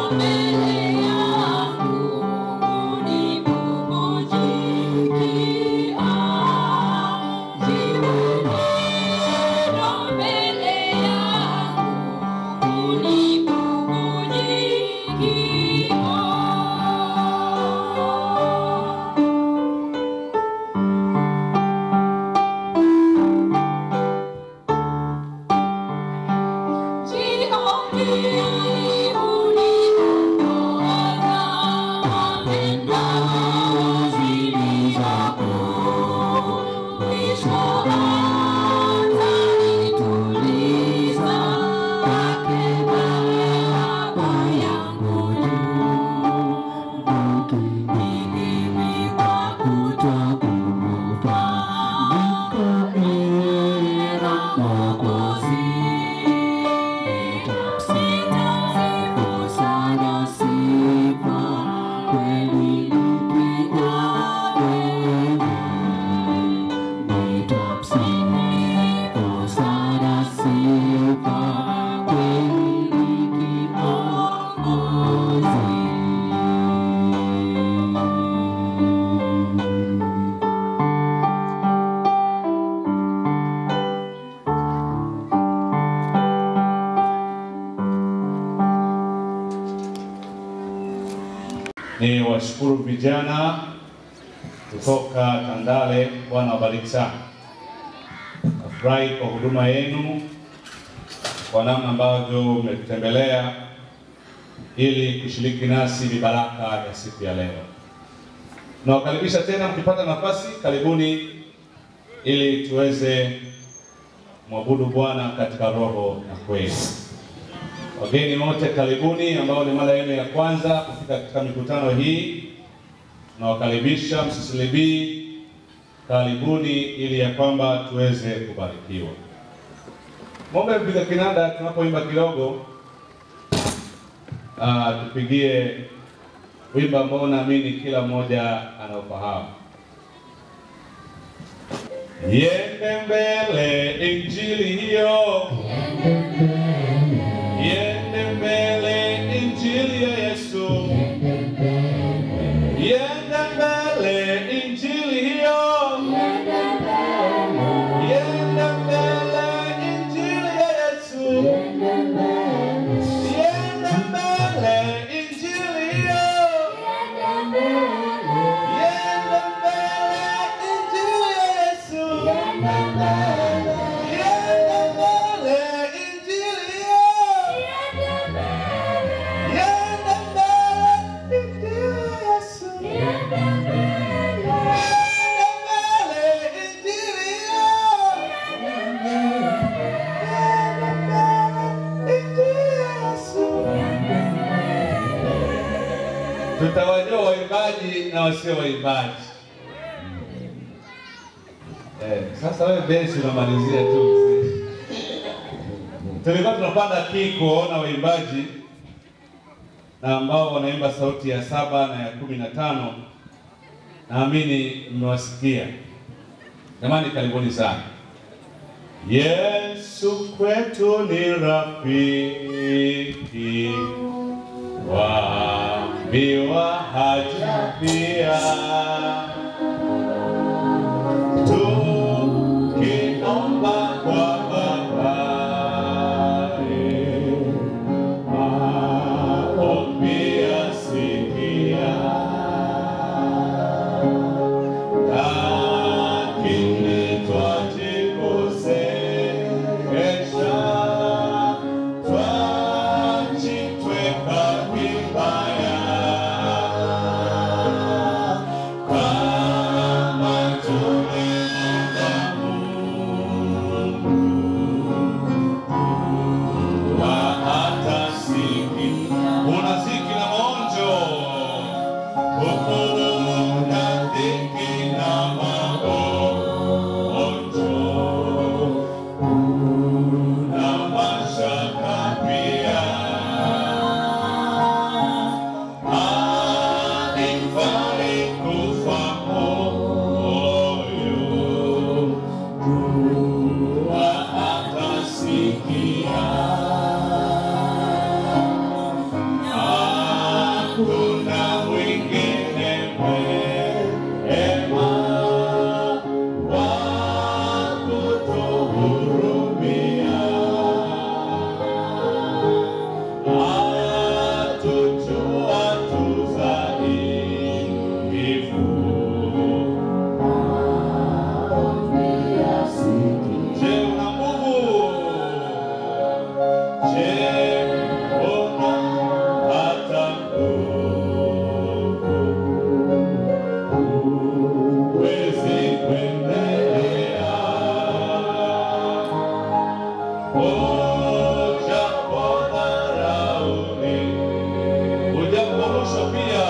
Ni washukuru vijana kutoka Tandale. Bwana wabariki sana. Nafurahi kwa huduma yenu, kwa namna ambavyo mmetutembelea ili kushiriki nasi mibaraka ya siku ya leo. Nawakaribisha tena, mkipata nafasi, karibuni ili tuweze mwabudu Bwana katika roho na kweli. Wageni wote karibuni, ambao ni mara yenu ya kwanza kufika katika mikutano hii, tunawakaribisha, msisilibii, karibuni ili ya kwamba tuweze kubarikiwa. Mombe mpiga kinanda, tunapoimba kidogo, ah, tupigie wimbo ambao naamini kila mmoja anaofahamu. Yende mbele injili hiyo Yende mbele injili ya Yesu. Yende mbele injili hiyo. Yende mbele injili ya Yesu. Yende mbele injili hiyo. Yende mbele injili ya Yesu. Yende mbele injili hiyo. Tutawajua waimbaji na wasio waimbaji. Eh, sasa wewe besi unamalizia tu mzee. Tulikuwa tunapanda kii kuona waimbaji na ambao wanaimba sauti ya saba na ya kumi na tano. Naamini mmewasikia. Jamani, karibuni sana. Yesu kwetu ni rafiki, waambiwa haja pia tukiomba kwa Baba maombi yasikia, lakini twajikosesha, twajitweka vibaya hakuna mwingine mwema wa kutuhurumia. Atujua tu dhaifu. Je, una nguvu? Je, una hata nguvu? Huwezi kuendelea. Ujapodharauni, ujaporushwa pia,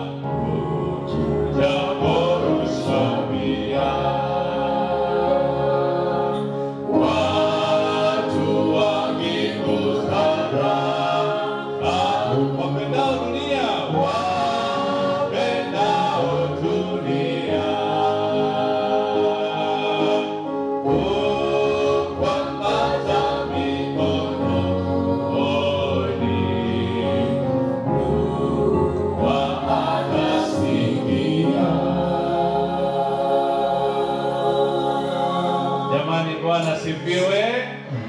ujaporushwa pia. Watu wakikudharau, wapendao dunia, wapendao dunia, kukwambata mikononi, wanasikia. Jamani, Bwana sifiwe.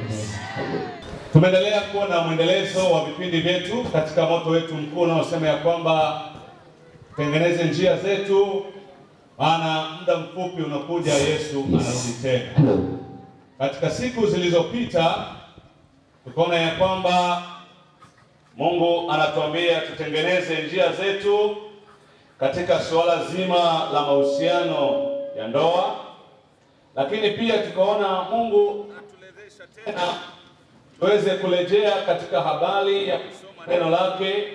Tumeendelea kuwa na mwendelezo wa vipindi vyetu katika moto wetu mkuu unaosema ya kwamba tengeneze njia zetu, maana muda mfupi unakuja, Yesu anarudi tena. Katika siku zilizopita tukaona ya kwamba Mungu anatuambia tutengeneze njia zetu katika suala zima la mahusiano ya ndoa, lakini pia tukaona Mungu atuwezesha tena tuweze kurejea katika habari ya kusoma neno lake,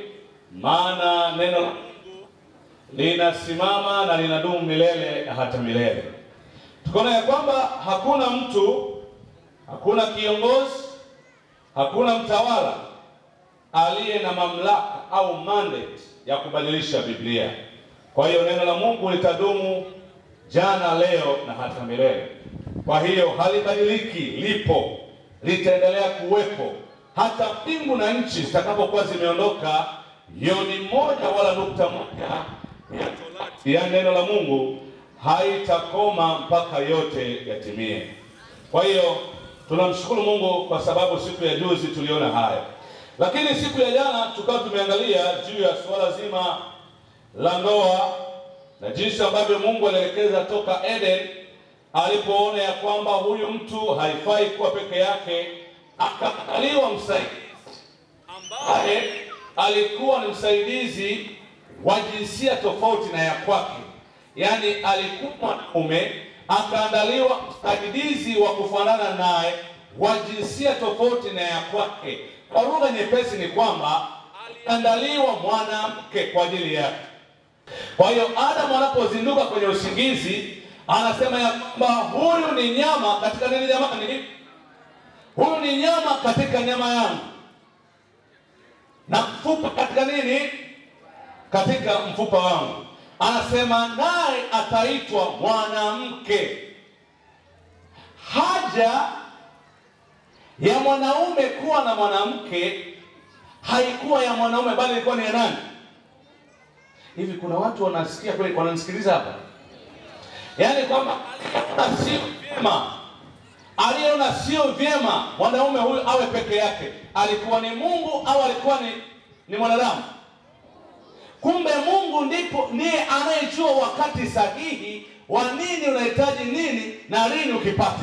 maana neno la Mungu linasimama na linadumu milele na hata milele. Tukaona ya kwamba hakuna mtu, hakuna kiongozi, hakuna mtawala aliye na mamlaka au mandate ya kubadilisha Biblia. Kwa hiyo neno la Mungu litadumu jana, leo na hata milele. Kwa hiyo halibadiliki, lipo, litaendelea kuwepo hata mbingu na nchi zitakapokuwa zimeondoka. Yoni moja wala nukta moja ya Torati ya neno la Mungu haitakoma mpaka yote yatimie. Kwa hiyo tunamshukuru Mungu kwa sababu siku ya juzi tuliona haya, lakini siku ya jana tukawa tumeangalia juu ya suala zima la ndoa na jinsi ambavyo Mungu alielekeza toka Eden alipoona ya kwamba huyu mtu haifai kuwa peke yake, akaandaliwa msaidizi ambaye alikuwa ni msaidizi wa jinsia tofauti na ya kwake, yaani alikuwa mwanaume akaandaliwa msaidizi wa kufanana naye wa jinsia tofauti na ya kwake. Kwa lugha nyepesi ni kwamba aliandaliwa mwanamke kwa ajili yake. Kwa hiyo Adamu anapozinduka kwenye usingizi anasema ya kwamba huyu ni nyama katika nini jamani? Huyu ni nyama katika nyama yangu na mfupa katika nini? Katika mfupa wangu. Anasema naye ataitwa mwanamke. Haja ya mwanaume kuwa na mwanamke haikuwa ya mwanaume, bali ilikuwa ni ya nani? Hivi kuna watu wanasikia kweli, wananisikiliza hapa? Yaani kwamba aliona sio vyema, aliona sio vyema mwanaume huyu awe peke yake. Alikuwa ni Mungu au alikuwa ni, ni mwanadamu? Kumbe Mungu ndipo ndiye anayejua wakati sahihi wa nini unahitaji nini na lini ukipate.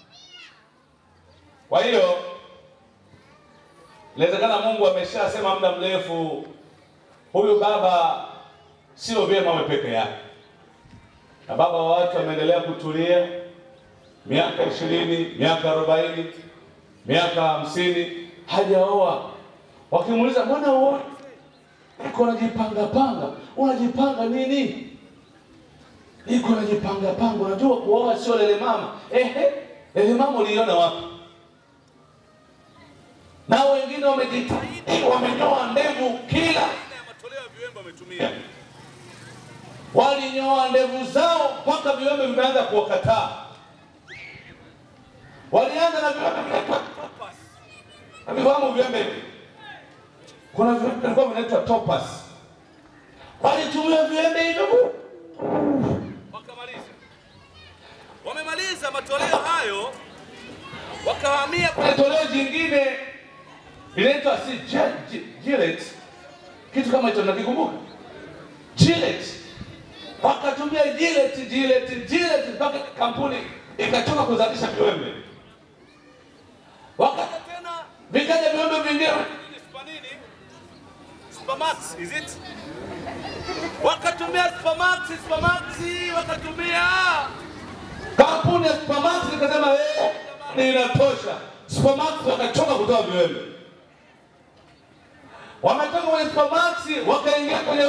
Kwa hiyo inawezekana Mungu ameshasema muda mrefu, huyu baba sio vyema awe peke yake, na baba wa watu ameendelea kutulia miaka ishirini, miaka arobaini, miaka hamsini hajaoa. Wakimuuliza mbona uoe, niko najipanga panga. Unajipanga nini? Niko najipanga panga. Unajua kuoa sio lele mama. Ehe, lele mama uliona wapi? Na wengine wamejitahidi, wamenyoa ndevu kila matoleo ya viwembe wametumia, walinyoa ndevu zao mpaka viwembe vimeanza kuwakataa. Walianza na viwembe vinaitwa topaz. Navifahamu viwembe hivi? Kuna viwembe vilikuwa vinaitwa topaz. walitumia viembe hivyo wakamaliza. Wamemaliza matoleo hayo, wakahamia kwenye Kuna toleo jingine linaitwa si Gi- Gi- Gillette, kitu kama hicho nakikumbuka, Gillette. Wakatumia Gillette, Gillette, Gillette mpaka kampuni ikatoka kuzalisha viwembe, waka tena vikaja viwembe vingine nini, Spanini, Supermax, is it? Wakatumia Supermax, Supermax, wakatumia kampuni ya Supermax ikasema eh, ni inatosha. Supermax wakachoka kutoa viwembe, wametoka kwenye Supermax wakaingia kwenye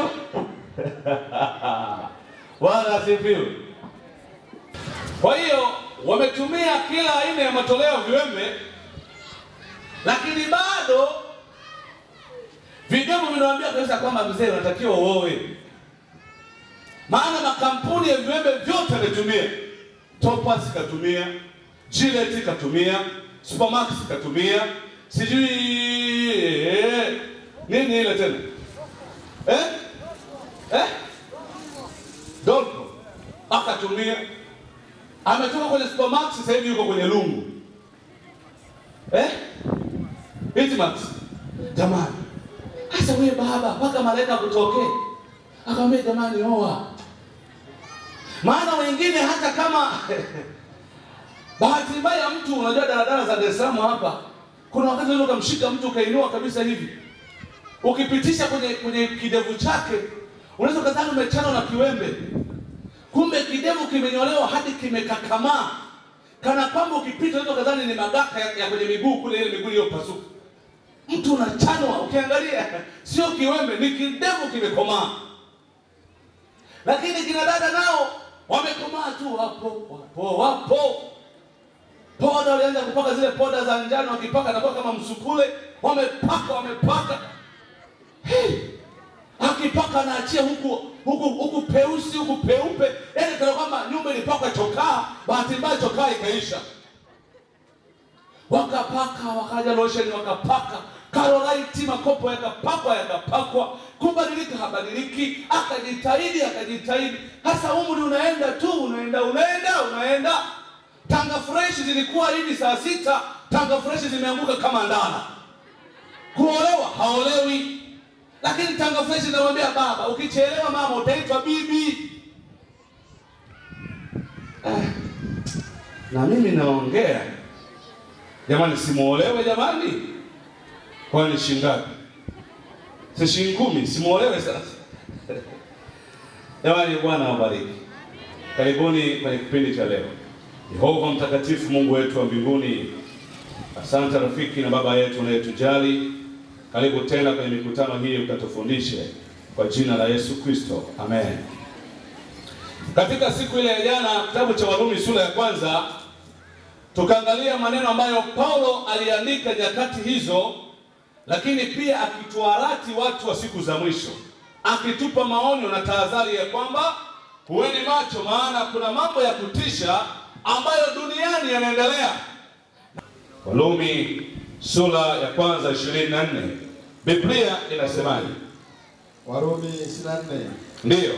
Bwana asifiwe. Kwa hiyo wametumia kila aina ya matoleo ya viwembe, lakini bado vidogo vinawaambia kabisa kwamba mzee, unatakiwa uoe maana makampuni ya viwembe vyote yametumia. Topaz katumia, Gillette katumia, Supermax katumia, sijui eh, nini ile tena eh? Eh? Dolco akatumia, ametoka kwenye Supermax, sasa hivi yuko kwenye lungu eh? Hitmax jamani, sasa wewe baba, mpaka malaika kutokee akamwambia jamani, oa. Maana wengine hata kama bahati mbaya mtu, unajua daladala za Dar es Salaam hapa, kuna wakati unaweza ukamshika mtu ukainua kabisa hivi, ukipitisha kwenye kwenye kidevu chake, unaweza ukadhani umechanwa na kiwembe, kumbe kidevu kimenyolewa hadi kimekakamaa, kana kwamba ukipita unaweza ukadhani ni magaka ya, ya kwenye miguu kule, ile miguu iliyopasuka. Mtu unachanwa, ukiangalia sio kiwembe, ni kidevu kimekomaa lakini kina dada nao wamekomaa tu, wapo wapo wapo. Poda walianza kupaka zile poda za njano, wakipaka nakuwa kama msukule, wamepaka wamepaka. Hey! Akipaka anaachia huku huku huku peusi huku peupe, yaani kana kwamba nyumba ilipakwa chokaa, bahati mbaya chokaa ikaisha. Wakapaka wakaja lotion wakapaka Karolaiti makopo yakapakwa yakapakwa, kubadilika habadiliki, akajitahidi akajitahidi. Hasa umri unaenda tu unaenda unaenda unaenda. Tanga fresh zilikuwa hivi saa sita, tanga fresh zimeanguka kama ndana. Kuolewa haolewi, lakini tanga fresh inamwambia baba, ukichelewa mama utaitwa bibi. Eh, na mimi naongea jamani, simuolewe jamani kwani shilingi ngapi? Si shilingi kumi, simuolewe sasa. Jamani, Bwana awabariki. Karibuni kwenye kipindi cha leo. Yehova mtakatifu, Mungu wetu wa mbinguni, asante rafiki na baba yetu unayetujali. Karibu tena kwenye mikutano hii ukatufundishe kwa jina la Yesu Kristo, amen. Katika siku ile ya jana, kitabu cha Warumi sura ya kwanza, tukaangalia maneno ambayo Paulo aliandika nyakati hizo lakini pia akituarati watu wa siku za mwisho, akitupa maonyo na tahadhari ya kwamba huweni macho, maana kuna mambo ya kutisha ambayo duniani yanaendelea. Warumi sura ya kwanza ishirini na nne Biblia inasemaje? Warumi 24. Ndiyo,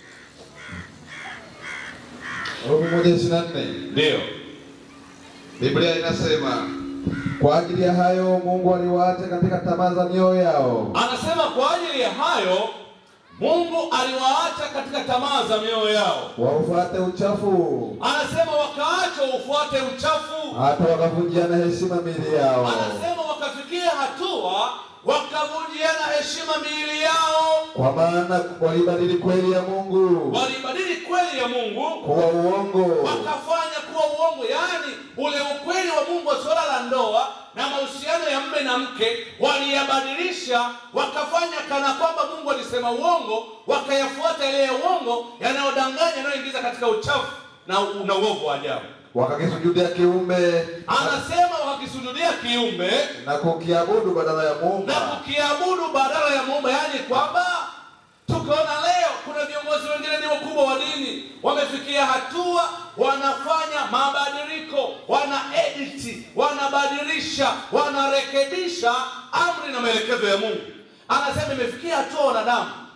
Warumi 1:24. ndiyo, Biblia inasema kwa ajili ya hayo Mungu aliwaacha katika tamaa za mioyo yao, anasema kwa ajili ya hayo Mungu aliwaacha katika tamaa za mioyo yao. waufuate uchafu, Anasema wakaacha ufuate uchafu hata wakavunjiana heshima miili yao. anasema wakafikia hatua wakavunjiana heshima miili yao, Kwa maana walibadili kweli ya Mungu walibadili kweli ya Mungu kuwa uongo, wakafanya kuwa uongo, yaani ule ukweli wa Mungu wa suala la ndoa na mahusiano ya mme na mke waliyabadilisha, wakafanya kana kwamba Mungu alisema uongo, wakayafuata yale ya uongo yanayodanganya, yanayoingiza katika uchafu na, na uovu wa ajabu. wakakisujudia kiumbe Anasema wakakisujudia kiumbe na kukiabudu badala ya na Muumba, kukiabudu badala ya Muumba, yaani kwamba tukaona leo kuna viongozi wengine ni wakubwa wa dini wamefikia hatua wanafanya mabadiliko, wana edit, wanabadilisha, wanarekebisha amri na maelekezo ya Mungu. Anasema imefikia hatua wanadamu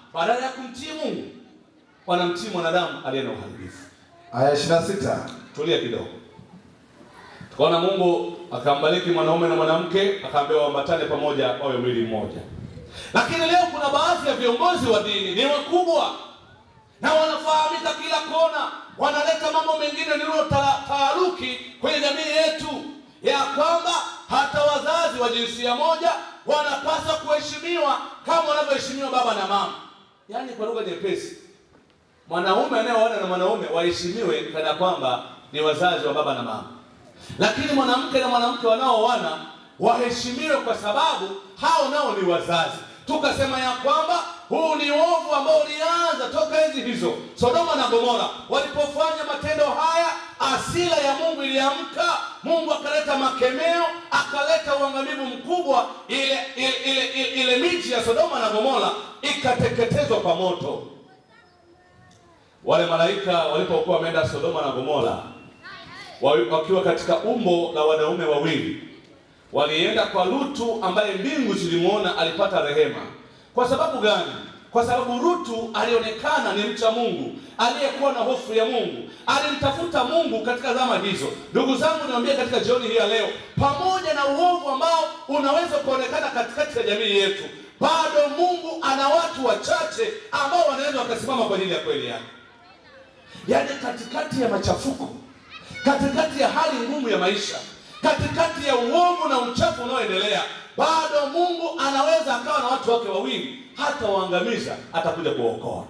badala ya kumtii Mungu wanamtii mwanadamu aliye na uharibifu. Aya 26. Tulia kidogo. Tukaona Mungu akambariki mwanaume na mwanamke, akaambia waambatane pamoja wawe mwili mmoja. Lakini leo kuna baadhi ya viongozi wa dini ni wakubwa na wanafahamika kila kona, wanaleta mambo mengine nilio taaruki kwenye jamii yetu, ya kwamba hata wazazi wa jinsia moja wanapaswa kuheshimiwa kama wanavyoheshimiwa baba na mama. Yaani kwa lugha nyepesi, mwanaume anayeoana na mwanaume waheshimiwe kana kwamba ni wazazi wa baba na mama, lakini mwanamke na mwanamke wanaooana waheshimiwe kwa sababu hao nao ni wazazi. Tukasema ya kwamba huu ni uovu ambao ulianza toka enzi hizo Sodoma na Gomora walipofanya matendo haya, asila ya Mungu iliamka. Mungu akaleta makemeo, akaleta uangamivu mkubwa. Ile ile ile, ile, ile miji ya Sodoma na Gomora ikateketezwa kwa moto. Wale malaika walipokuwa wameenda Sodoma na Gomora wakiwa katika umbo la wanaume wawili walienda kwa Lutu ambaye mbingu zilimwona alipata rehema. Kwa sababu gani? Kwa sababu Lutu alionekana ni mcha Mungu aliyekuwa na hofu ya Mungu, alimtafuta Mungu katika zama hizo. Ndugu zangu, niwaambie katika jioni hii ya leo, pamoja na uovu ambao unaweza kuonekana katikati ya jamii yetu, bado Mungu ana watu wachache ambao wanaweza wakasimama kwa ajili ya kweli yake. Yaani katikati ya machafuko, katikati ya hali ngumu ya maisha katikati ya uovu na uchafu unaoendelea bado Mungu anaweza akawa na watu wake wawili, hata waangamiza, atakuja kuokoa.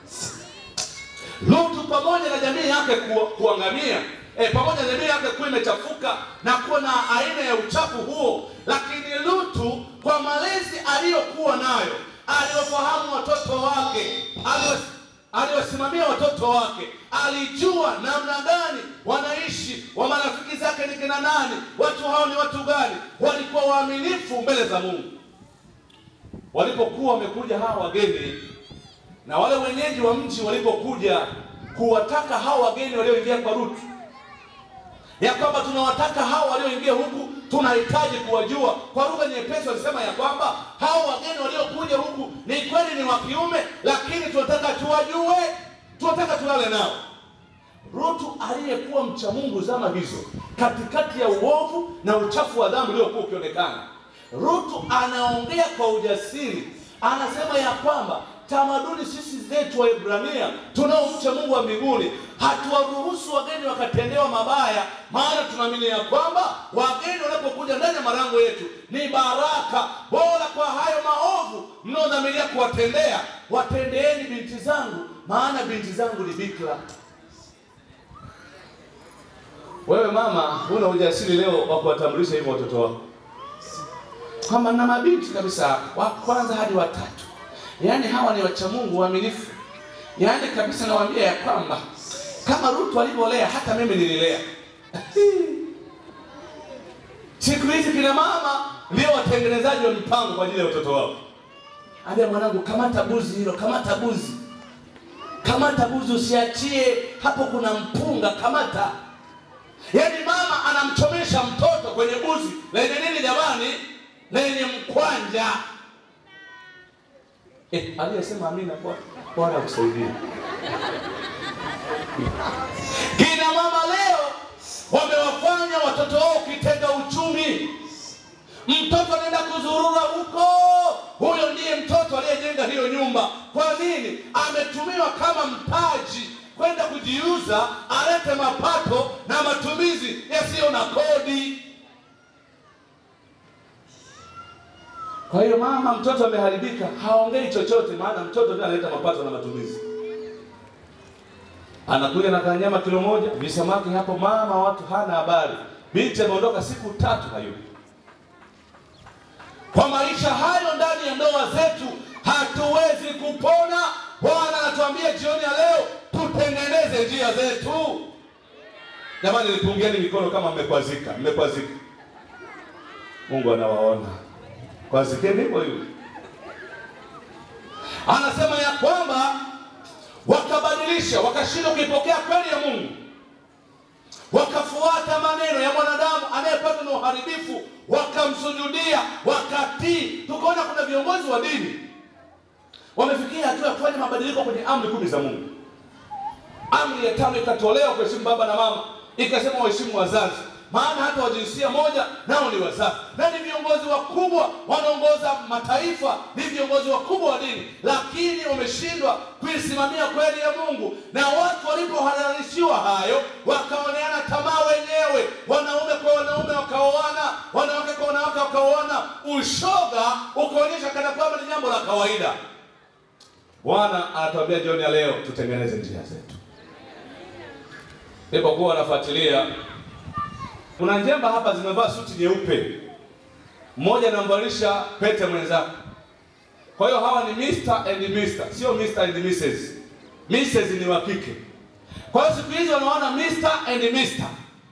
Lutu pamoja na jamii yake ku, kuangamia e, pamoja na jamii yake kuwa imechafuka na kuwa na aina ya uchafu huo, lakini Lutu kwa malezi aliyokuwa nayo, aliyofahamu watoto wake, aliyosimamia watoto wake, alijua namna gani wanaishi, wa marafiki zake ni kina nani, watu hao ni watu gani, walikuwa waaminifu mbele za Mungu. Walipokuwa wamekuja hawa wageni na wale wenyeji wa mji walipokuja kuwataka hao wageni walioingia kwa Rutu ya kwamba tunawataka hao walioingia huku, tunahitaji kuwajua. Kwa lugha nyepesi walisema ya kwamba hao wageni waliokuja huku ni kweli ni wa kiume, lakini tunataka tuwajue, tunataka tulale nao. Rutu aliyekuwa mcha Mungu zama hizo, katikati ya uovu na uchafu wa dhambi uliokuwa ukionekana, Rutu anaongea kwa ujasiri, anasema ya kwamba tamaduni sisi zetu wa Ibrania tunaomcha Mungu wa mbinguni hatuwaruhusu wageni wakatendewa mabaya, maana tunaamini ya kwamba wageni wanapokuja ndani ya malango yetu ni baraka. Bora kwa hayo maovu mnaodhamiria kuwatendea, watendeeni binti zangu, maana binti zangu ni bikira. Wewe mama, huna ujasiri leo wa kuwatambulisha hivyo watoto wako kwamba na mabinti kabisa wa kwanza hadi watatu Yaani hawa ni wacha Mungu waaminifu. Yaani kabisa nawaambia ya kwamba kama Rutu alivyolea hata mimi nililea. Siku hizi kina mama ndio watengenezaji wa mipango kwa ajili ya watoto wao. Ambia mwanangu, kamata buzi hilo, kamata buzi, kamata buzi, usiachie hapo, kuna mpunga, kamata. Yaani mama anamchomesha mtoto kwenye buzi lenye nini jamani? Lenye mkwanja. Eh, aliyesema amina kwa Bwana akusaidie. Kina mama leo wamewafanya watoto wao kitega uchumi. Mtoto anaenda kuzurura huko, huyo ndiye mtoto aliyejenga hiyo nyumba. Kwa nini? Ametumiwa kama mtaji kwenda kujiuza, alete mapato na matumizi yasiyo na kodi. Kwa hiyo mama, mtoto ameharibika, haongei chochote, maana mtoto ndiye analeta mapato na matumizi. Anakuja na kanyama kilo moja, visamaki hapo, mama watu hana habari. Binti ameondoka siku tatu hayupo. Kwa maisha hayo ndani ya ndoa zetu hatuwezi kupona. Bwana anatuambia jioni ya leo tutengeneze njia zetu. Jamani, nipungieni mikono kama mmekwazika, mmekwazika. Mungu anawaona kwazikeni hivyo hivyo. Anasema ya kwamba wakabadilisha, wakashindwa kuipokea kweli ya Mungu, wakafuata maneno ya mwanadamu anayepatwa na uharibifu, wakamsujudia, wakatii. Tukaona kuna viongozi wa dini wamefikia hatua ya kufanya mabadiliko kwenye amri kumi za Mungu. Amri ya tano ikatolewa kuheshimu baba na mama, ikasema waheshimu wazazi, maana hata wa jinsia moja nao ni wazazi, na ni viongozi wakubwa, wanaongoza mataifa, ni viongozi wakubwa wa dini, lakini wameshindwa kuisimamia kweli ya Mungu. Na watu walipohalalishiwa hayo, wakaoneana tamaa wenyewe, wanaume kwa wanaume wakaoana, wanawake kwa wanawake wakaoana, ushoga ukaonyesha kana kwamba ni jambo la kawaida. Bwana anatuambia jioni ya leo tutengeneze njia zetu. Nilipokuwa wanafuatilia, kuna njemba hapa zimevaa suti nyeupe, mmoja anamvalisha pete mwenzake. Kwa hiyo hawa ni Mr and Mr, sio Mr and Mrs. Mrs ni wa kike. Kwa hiyo siku hizi wanaona Mr and Mr.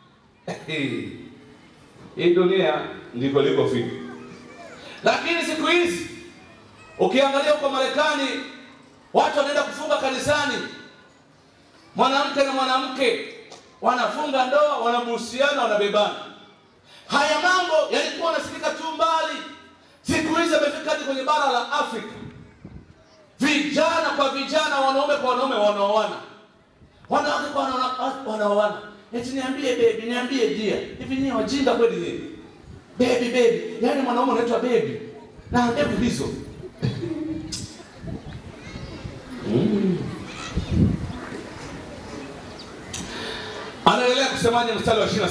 Hii dunia ndiko likofika, lakini siku hizi ukiangalia huko Marekani watu wanaenda kufunga kanisani, mwanamke na mwanamke wanafunga ndoa, wanabuhusiana, wanabebana. Haya mambo yalikuwa yanasikika tu mbali, siku hizi yamefika hadi kwenye bara la Afrika. Vijana kwa vijana, wanaume kwa wanaume wanaoana, wanawake kwa wanawake wanaoana. Eti niambie baby, niambie dia, hivi nyinyi wajinga kweli nyinyi? Baby baby, yaani mwanaume unaitwa baby na ndevu hizo Anaendelea kusemaje mstari wa 26?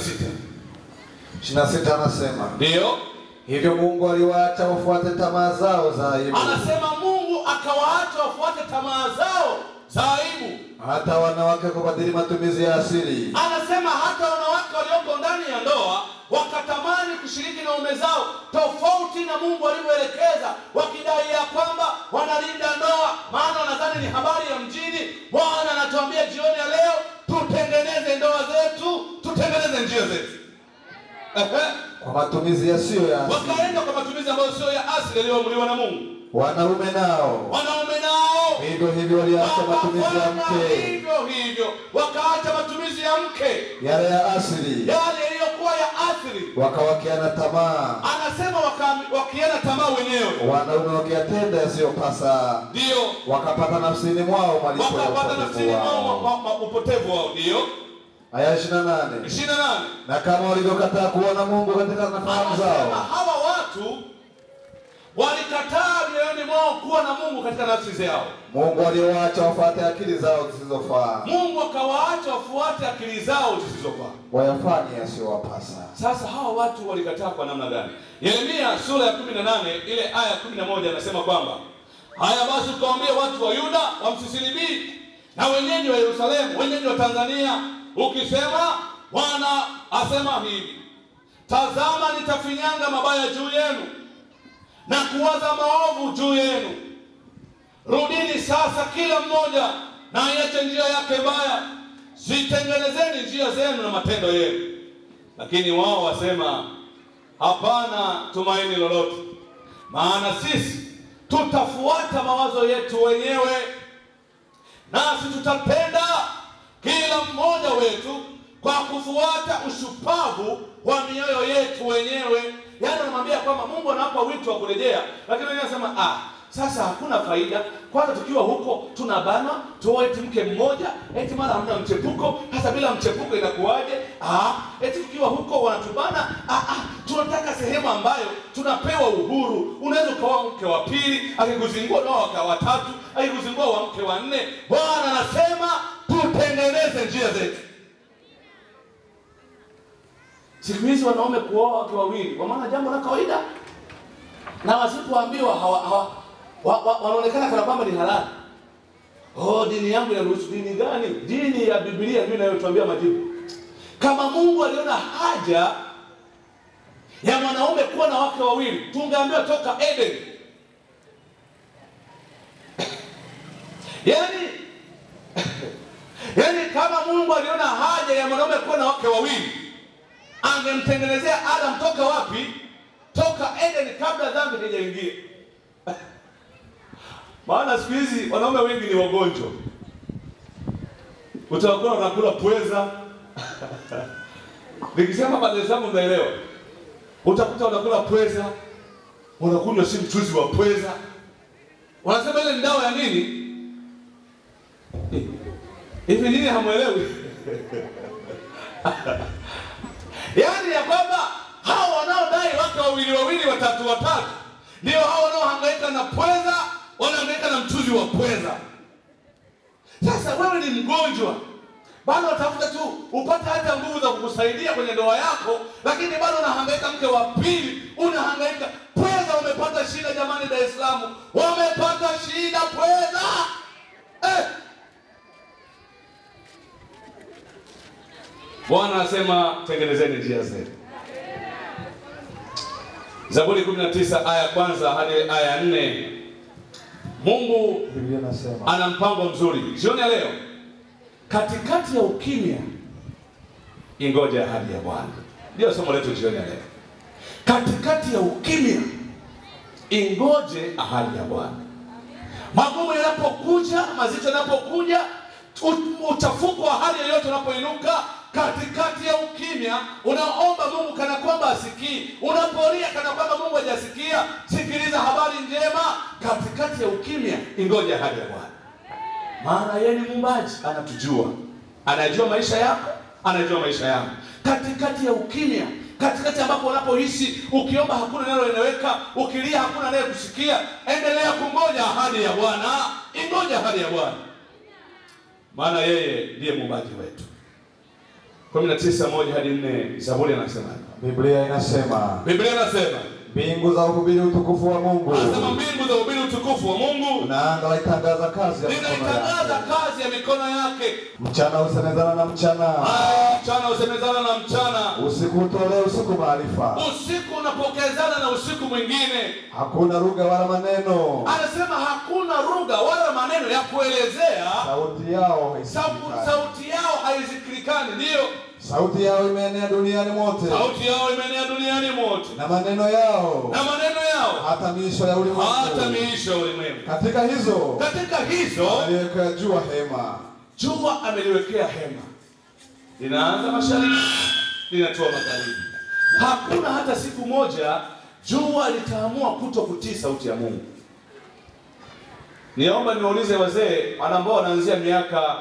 26 anasema Ndio. hivyo Mungu aliwaacha wafuate tamaa zao za aibu, Anasema Mungu akawaacha wafuate tamaa zao za aibu. hata wanawake kubadili matumizi ya asili, Anasema hata wanawake walioko ndani ya ndoa wakatamani kushiriki na ume zao tofauti na Mungu alivyoelekeza, wakidai ya kwamba wanalinda ndoa, maana wanadhani ni habari ya mjini. Bwana anatuambia jioni ya leo tutengeneze ndoa zetu, tutengeneze njia zetu. Ehe. kwa matumizi yasiyo ya asili. Wakaenda kwa matumizi ambayo sio ya asili yaliyoamuliwa na Mungu. Wanaume nao Wanaume nao hivyo hivyo waliacha matumizi ya wakafanya mke, hivyo hivyo, wakaacha matumizi ya mke yale ya asili, yale yaliyokuwa ya asili. wakawakiana tamaa, Anasema waka- wakienda tamaa wenyewe, wanaume wakiyatenda yasiyopasa, ndio wakapata nafsini mwao malipo ya wakapata nafsini upotevu mwao wao. ma- ma- upotevu wao. Ndio Aya 28 ishirini na nane na kama walivyokataa kuona Mungu katika nafahamu anasema zao, hawa watu walikataa mioyoni mwao kuwa na Mungu katika nafsi zao. Mungu aliwaacha wafuate akili zao zisizofaa, Mungu akawaacha wafuate akili zao zisizofaa. wayafanye yasiyowapasa. Sasa hawa watu walikataa kwa namna gani? Yeremia sura ya 18 ile aya ya 11 anasema kwamba haya basi ukawaambia watu wa Yuda wamsisilibii na wenyeji wa Yerusalemu, wenyeji wa Tanzania, ukisema Bwana asema hivi, tazama nitafinyanga mabaya juu yenu na kuwaza maovu juu yenu. Rudini sasa kila mmoja na aiache njia yake mbaya, zitengenezeni njia zenu na matendo yenu. Lakini wao wasema hapana tumaini lolote, maana sisi tutafuata mawazo yetu wenyewe, nasi tutapenda kila mmoja wetu kwa kufuata ushupavu wa mioyo yetu wenyewe. Yaani anamwambia kwamba Mungu anawapa wito wa kurejea, lakini wengine anasema ah, sasa hakuna faida. Kwanza tukiwa huko tunabana tuoe eti mke mmoja, eti mara hamna mchepuko. Hasa bila mchepuko inakuwaje? Ah, eti tukiwa huko wanatubana. Ah, ah, tunataka sehemu ambayo tunapewa uhuru. Unaweza ukawa mke wa pili, akikuzingua nao waka watatu, akikuzingua wa mke wa nne. Bwana anasema tutengeneze njia zetu. Siku hizi wanaume kuoa wake wawili, kwa maana jambo la kawaida, na wasipoambiwa hawa, hawa, wa, wa, wanaonekana kana kwamba ni halali. Oh, dini yangu inaruhusu. Dini gani? Dini ya Biblia ndio inayotuambia majibu. Kama Mungu aliona haja ya mwanaume kuwa na wake wawili, tungeambiwa toka Eden. Yaani yaani kama Mungu aliona haja ya mwanaume kuwa na wake wawili, angemtengenezea Adam toka wapi? Toka Eden, kabla dhambi haijaingia. Maana siku hizi wanaume wengi ni wagonjwa, utawakuwa wanakula pweza nikisema habari zangu mnaelewa. Utakuta wanakula pweza, wanakunywa si mchuzi wa pweza, Wanasema ile ni dawa ya nini? Hivi nini hamwelewi? Yaani ya kwamba hao wanaodai wake wawili wawili watatu watatu ndio hao wanaohangaika na pweza, wanahangaika na mchuzi wa pweza. Sasa wewe ni mgonjwa bado watafuta tu upate hata nguvu za kukusaidia kwenye ndoa yako, lakini bado unahangaika mke wa pili, unahangaika pweza. Wamepata shida jamani, Dar es Salaam wamepata shida pweza eh. Bwana anasema tengenezeni njia zenu. Zaburi 19 aya ya kwanza hadi aya ya nne. Mungu Biblia inasema ana mpango mzuri. Jioni ya leo, katikati ya ukimya, ingoje ahadi ya Bwana. Ndio somo letu jioni ya leo. Katikati ya ukimya, ingoje ahadi ya Bwana. Magumu yanapokuja, mazito yanapokuja, u- uchafuko wa hali yoyote unapoinuka, katikati ya ukimya, unaomba Mungu kana kwamba asikii, unapolia kana kwamba Mungu hajasikia, sikiliza habari njema. Katikati ya ukimya, ingoje ahadi ya Bwana, maana yeye ni muumbaji, anatujua, anajua maisha yako, anajua maisha yangu. Katikati ya ukimya, katikati ambapo unapohisi ukiomba hakuna linaloeleweka, ukilia hakuna anayekusikia, endelea kungoja ahadi ya Bwana, ingoja ahadi ya Bwana, maana yeye ndiye muumbaji wetu. 19 moja hadi 4 Zaburi anasema Biblia inasema Biblia inasema mbingu za uhubiri utukufu wa Mungu anasema mbingu za ubiri utukufu wa Mungu na anga laitangaza kazi ya mikono linaitangaza yake. kazi ya mikono yake. Mchana husemezana na mchana, Haya, mchana husemezana na mchana, usiku utolee usiku maarifa. usiku unapokezana na usiku mwingine. Hakuna lugha wala maneno, Anasema hakuna lugha wala maneno ya kuelezea, sauti yao sauti, haisikikani. sauti yao haizikilikani. Ndiyo, Sauti yao imeenea duniani mote, sauti yao imeenea duniani mote, na maneno yao na maneno yao hata miisho ya hata ulimwengu. miisho ya ulimwengu. Katika hizo Katika hizo aliweka jua hema, jua ameliwekea hema, linaanza mashariki, linatua magharibi. Hakuna hata siku moja jua litaamua kuto kutii sauti ya Mungu. Niomba niwaulize wazee wale ambao wanaanzia miaka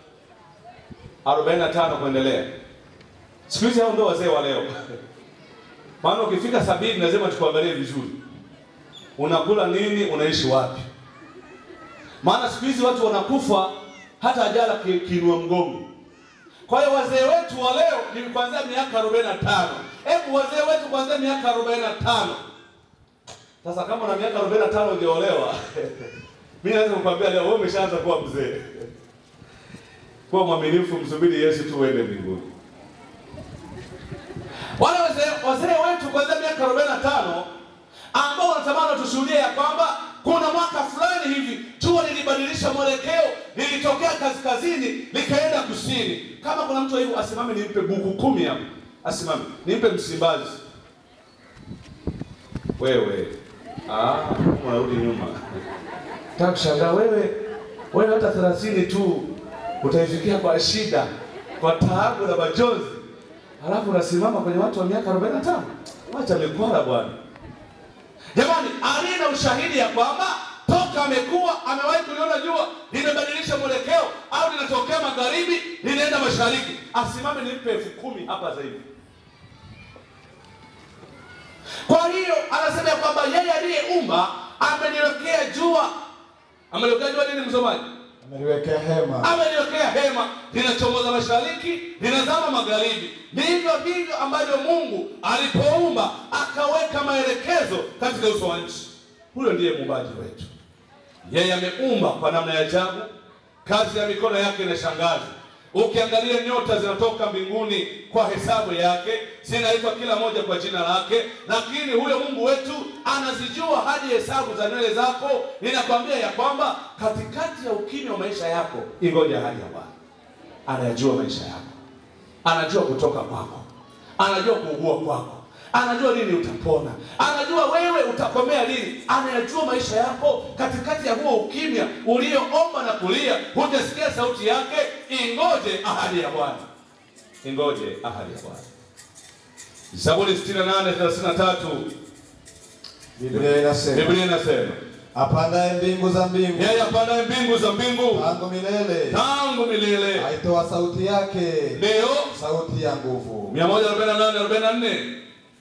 45 kuendelea, siku hizi hao ndio wazee wa leo. Maana ukifika sabini lazima tukuangalie vizuri, unakula nini, unaishi wapi. Maana siku hizi watu wanakufa hata ajala ki- kiinua mgongo. Kwa hiyo wazee wetu wa leo ni kuanzia miaka 45. Hebu wazee wetu kuanzia miaka 45. Sasa kama una miaka 45 hujaolewa, mimi naweza kukwambia leo wewe umeshaanza kuwa mzee. Kuwa mwaminifu, msubiri Yesu tu uende mbinguni. Wale wazee wazee wetu kuanzia miaka 45 ambao wanatamani tushuhudie ya kwamba kuna mwaka fulani hivi jua lilibadilisha mwelekeo, lilitokea kaskazini likaenda kusini. Kama kuna mtu hivyo asimame, nimpe buku kumi hapo, asimame nimpe Msimbazi. Wewe ah, unarudi nyuma. Nataka kushangaa wewe, wewe hata 30 tu utaifikia kwa shida, kwa taabu na majonzi, halafu unasimama kwenye watu wa miaka 45. Wacha mikwara bwana. Jamani, aliye na ushahidi ya kwamba toka amekuwa amewahi kuliona jua limebadilisha mwelekeo au linatokea magharibi linaenda mashariki, asimame nimpe elfu kumi hapa sasa hivi. Kwa hiyo anasema ya kwamba yeye aliyeumba ameliwekea jua, ameliwekea jua nini, msomaji? ameliwekea hema, ameliwekea hema linachomoza mashariki linazama magharibi. Ndivyo ndivyo ambavyo Mungu alipoumba akaweka maelekezo katika uso wa nchi. Huyo ndiye muumbaji wetu. Yeye ameumba kwa namna ya ajabu, kazi ya mikono yake inashangaza. Ukiangalia nyota zinatoka mbinguni kwa hesabu yake, zinaitwa kila moja kwa jina lake, lakini huyo Mungu wetu anazijua hadi hesabu za nywele zako. Ninakwambia ya kwamba katikati ya ukimya wa maisha yako, ingoja hali ya Bwana. Anayajua maisha yako, anajua kutoka kwako, anajua kuugua kwako, anajua lini utapona, anajua wewe utakomea lini, anayajua maisha yako katikati ya huo ukimya ulioomba na kulia, hujasikia sauti yake. Ingoje ahadi ya Bwana, ingoje ahadi ya Bwana. Zaburi 68:33 Biblia inasema Biblia inasema apandaye mbingu za mbingu yeye apandaye mbingu za mbingu tangu milele, tangu milele, aitoa sauti yake, ndiyo sauti ya nguvu. 148 44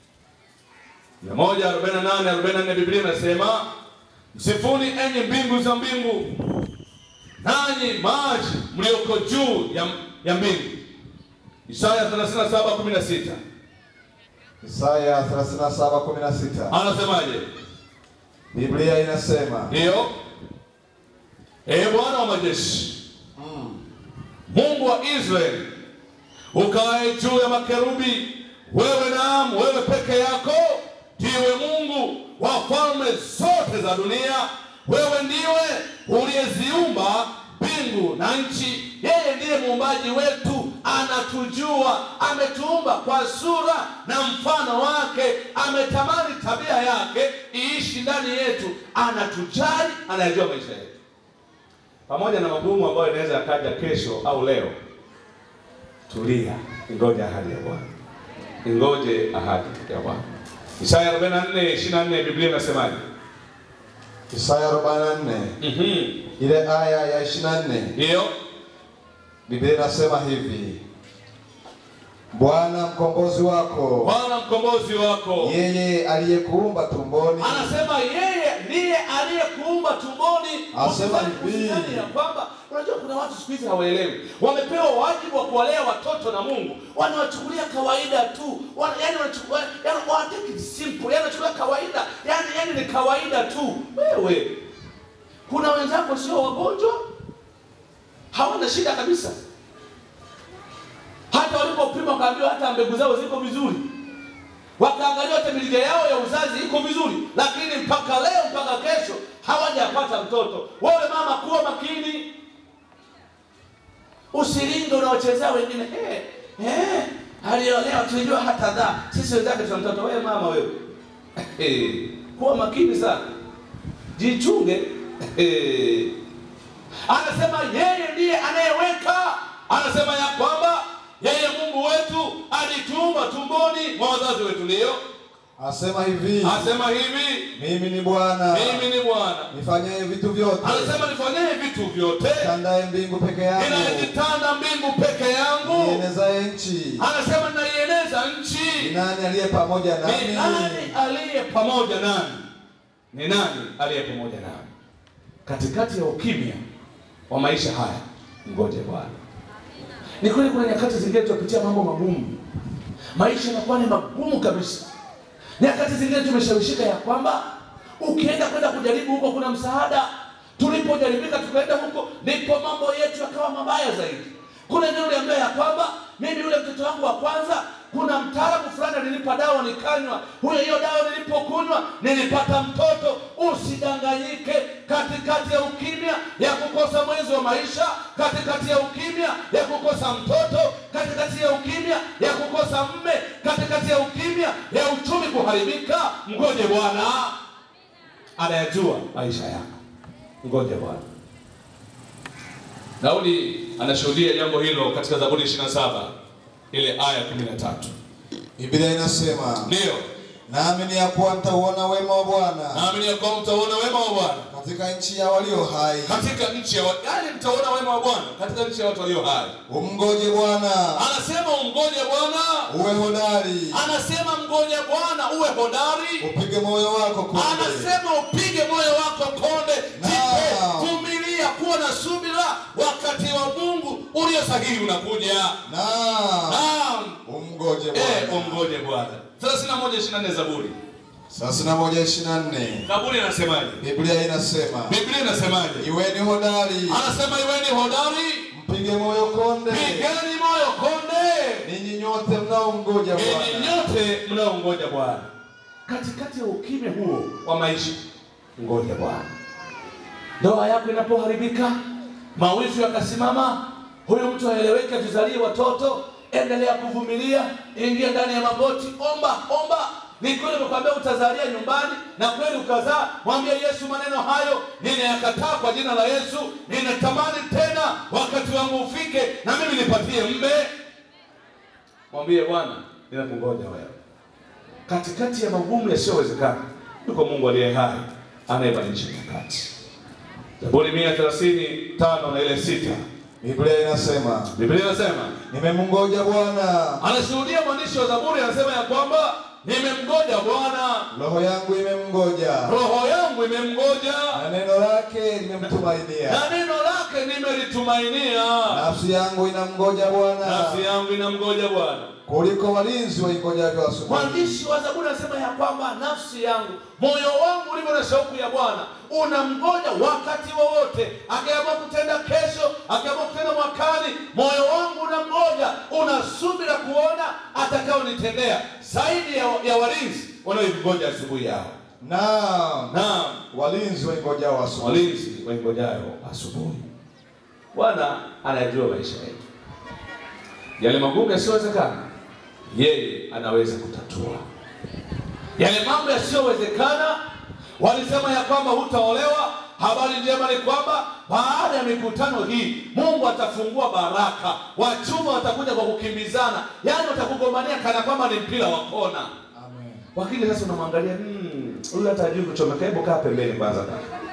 148 44 Biblia inasema msifuni enyi mbingu za mbingu, nanyi maji mlioko juu ya, ya mbingu. Isaya 37 16 Isaya 37:16 anasemaje? Biblia inasema Ndiyo, ee Bwana wa majeshi, Mungu wa Israeli, ukae juu ya makerubi, wewe naam, wewe peke yako ndiwe Mungu wa falme zote za dunia. Wewe ndiwe uliyeziumba mbingu na nchi. Yeye ndiye muumbaji wetu, anatujua, ametuumba kwa sura na mfano wake, ametamani tabia yake iishi ndani yetu, anatujali, anayajua maisha yetu, pamoja na magumu ambayo inaweza yakaja kesho au leo. Tulia, ingoje ahadi ya Bwana, ingoje ahadi ya Bwana. Isaya 44 24 Biblia inasemaje? Isaya 44 Mhm. ile aya ya 24 Ndiyo. Biblia inasema hivi, Bwana mkombozi wako, Bwana mkombozi wako yeye aliyekuumba tumboni, anasema yeye ndiye aliyekuumba tumboni. Asema Usidhani- hivi. usidhani ya kwamba unajua, kuna watu siku hizi hawaelewi, wamepewa wajibu wa kuwalea watoto na Mungu, wanawachukulia kawaida tu, wana, yani wanachukua yani wana take it simple, yani wanachukulia kawaida, yani yani ni kawaida tu. Wewe kuna wenzako sio wagonjwa, hawana shida kabisa, hata walipopima wakaambiwa hata mbegu zao ziko vizuri wakaangalia hata mirija yao ya uzazi iko vizuri, lakini mpaka leo mpaka kesho hawajapata mtoto. Wewe mama, kuwa makini, usilinge unaochezea wengine. Eh, eh, aliolewa tulijua hata dhaa, sisi wenzake tuna mtoto. Wewe mama, wewe eh, kuwa makini sana, jichunge. Eh, anasema yeye ndiye anayeweka, anasema ya kwamba yeye Mungu wetu alituumba tumboni mwa wazazi wetu, ndio asema hivi, Anasema hivi, mimi ni Bwana mimi ni Bwana. nifanyaye vitu vyote, Anasema nifanyie vitu vyote, tandaye mbingu peke yangu, ninayejitanda mbingu peke yangu. nienezaye nchi. Anasema naieneza Ni nchi. nani aliye pamoja Ni nami? nani aliye pamoja nami? Ni nani aliye pamoja nami katikati ya ukimya wa maisha haya? Ngoje Bwana. Ni kweli kuna nyakati zingine tunapitia mambo magumu, maisha yanakuwa ni magumu kabisa. Nyakati zingine tumeshawishika ya kwamba ukienda kwenda kujaribu huko kuna msaada. Tulipojaribika tukaenda huko, ndipo mambo yetu yakawa mabaya zaidi. Kuna eneo uliambia ya kwamba mimi yule mtoto wangu wa kwanza, kuna mtaalamu fulani alinipa dawa nikanywa, huyo hiyo dawa nilipokunywa nilipata mtoto. Usidanganyike katikati ya ukimya ya kukosa mwenzi wa maisha, katikati ya ukimya ya kukosa mtoto, katikati ya ukimya ya kukosa mme, katikati ya ukimya ya uchumi kuharibika. Mgoje Bwana, anayajua maisha yako. Ngoje Bwana. Daudi anashuhudia jambo hilo katika Zaburi 27 ile aya 13. Biblia inasema Ndiyo, naamini ya kuwa mtauona wema wa Bwana naamini ya kwamba mtaona wema wa Bwana katika nchi ya walio hai. katika nchi ya wa- yaani, mtaona wema wa Bwana katika nchi ya watu walio hai. Umngoje Bwana, Anasema umngoje Bwana, uwe hodari, anasema mngoje Bwana uwe hodari, upige moyo wako konde. anasema upige moyo wako konde, jipe Naam. vumilia, kuwa na subira, wakati wa Mungu ulio sahihi unakuja. Na Naam, umngoje eh, Bwana. umngoje Bwana. 31 24 Zaburi. thelathini na moja ishirini na nne Zaburi inasemaje? Biblia inasema Biblia inasemaje? iweni hodari, Anasema iweni hodari, mpige moyo konde, pigeni moyo konde, ninyi nyote mnaomngoja ninyi Bwana. nyote mnaongoja Bwana. Katikati ya ukimya huo wa maisha, ngoja Bwana. Ndoa yako inapoharibika, mawifu yakasimama, huyu mtu aeleweke, tuzalie watoto, endelea kuvumilia, ingia ndani ya magoti, omba omba. Ni kweli nimekwambia utazalia nyumbani, na kweli ukazaa. Mwambie Yesu maneno hayo, ninayakataa kwa jina la Yesu. Ninatamani tena wakati wangu ufike, na mimi nipatie mme. Mwambie Bwana, ninakungoja wewe katikati ya magumu yasiyowezekana yuko Mungu aliye hai, anayebadilisha nyakati. Zaburi mia thelathini tano na ile sita Biblia inasema Biblia inasema nimemngoja Bwana, anashuhudia mwandishi wa Zaburi anasema ya kwamba nimemgoja Bwana, roho yangu imemngoja, roho yangu imemgoja na neno lake limemtumainia. na neno lake nimelitumainia. Nafsi yangu inamngoja Bwana Nafsi yangu inamgoja Bwana. kuliko walinzi waingojavyo asubuhi. Mwandishi wa Zaburi anasema ya kwamba nafsi yangu, moyo wangu ulivyo na shauku ya Bwana unamgoja wakati wowote. Akiamua kutenda kesho, akiamua kutenda mwakani, moyo wangu unamgoja, unasubira kuona atakaonitendea zaidi ya, ya walinzi wanaoingoja asubuhi yao. Naam, Naam, walinzi waingojao asubuhi. walinzi waingojayo asubuhi. Bwana anayajua maisha yetu, yale magumu yasiyowezekana, yeye anaweza kutatua yale mambo yasiyowezekana. Walisema ya kwamba hutaolewa. Habari njema ni kwamba baada ya mikutano hii Mungu atafungua baraka, wachuma watakuja kwa kukimbizana, yaani watakugombania kana kwamba ni mpira wa kona. Amen. Wakili sasa unamwangalia hmm, huyu hata hajui kuchomeka, hebu kaa pembeni kwanza.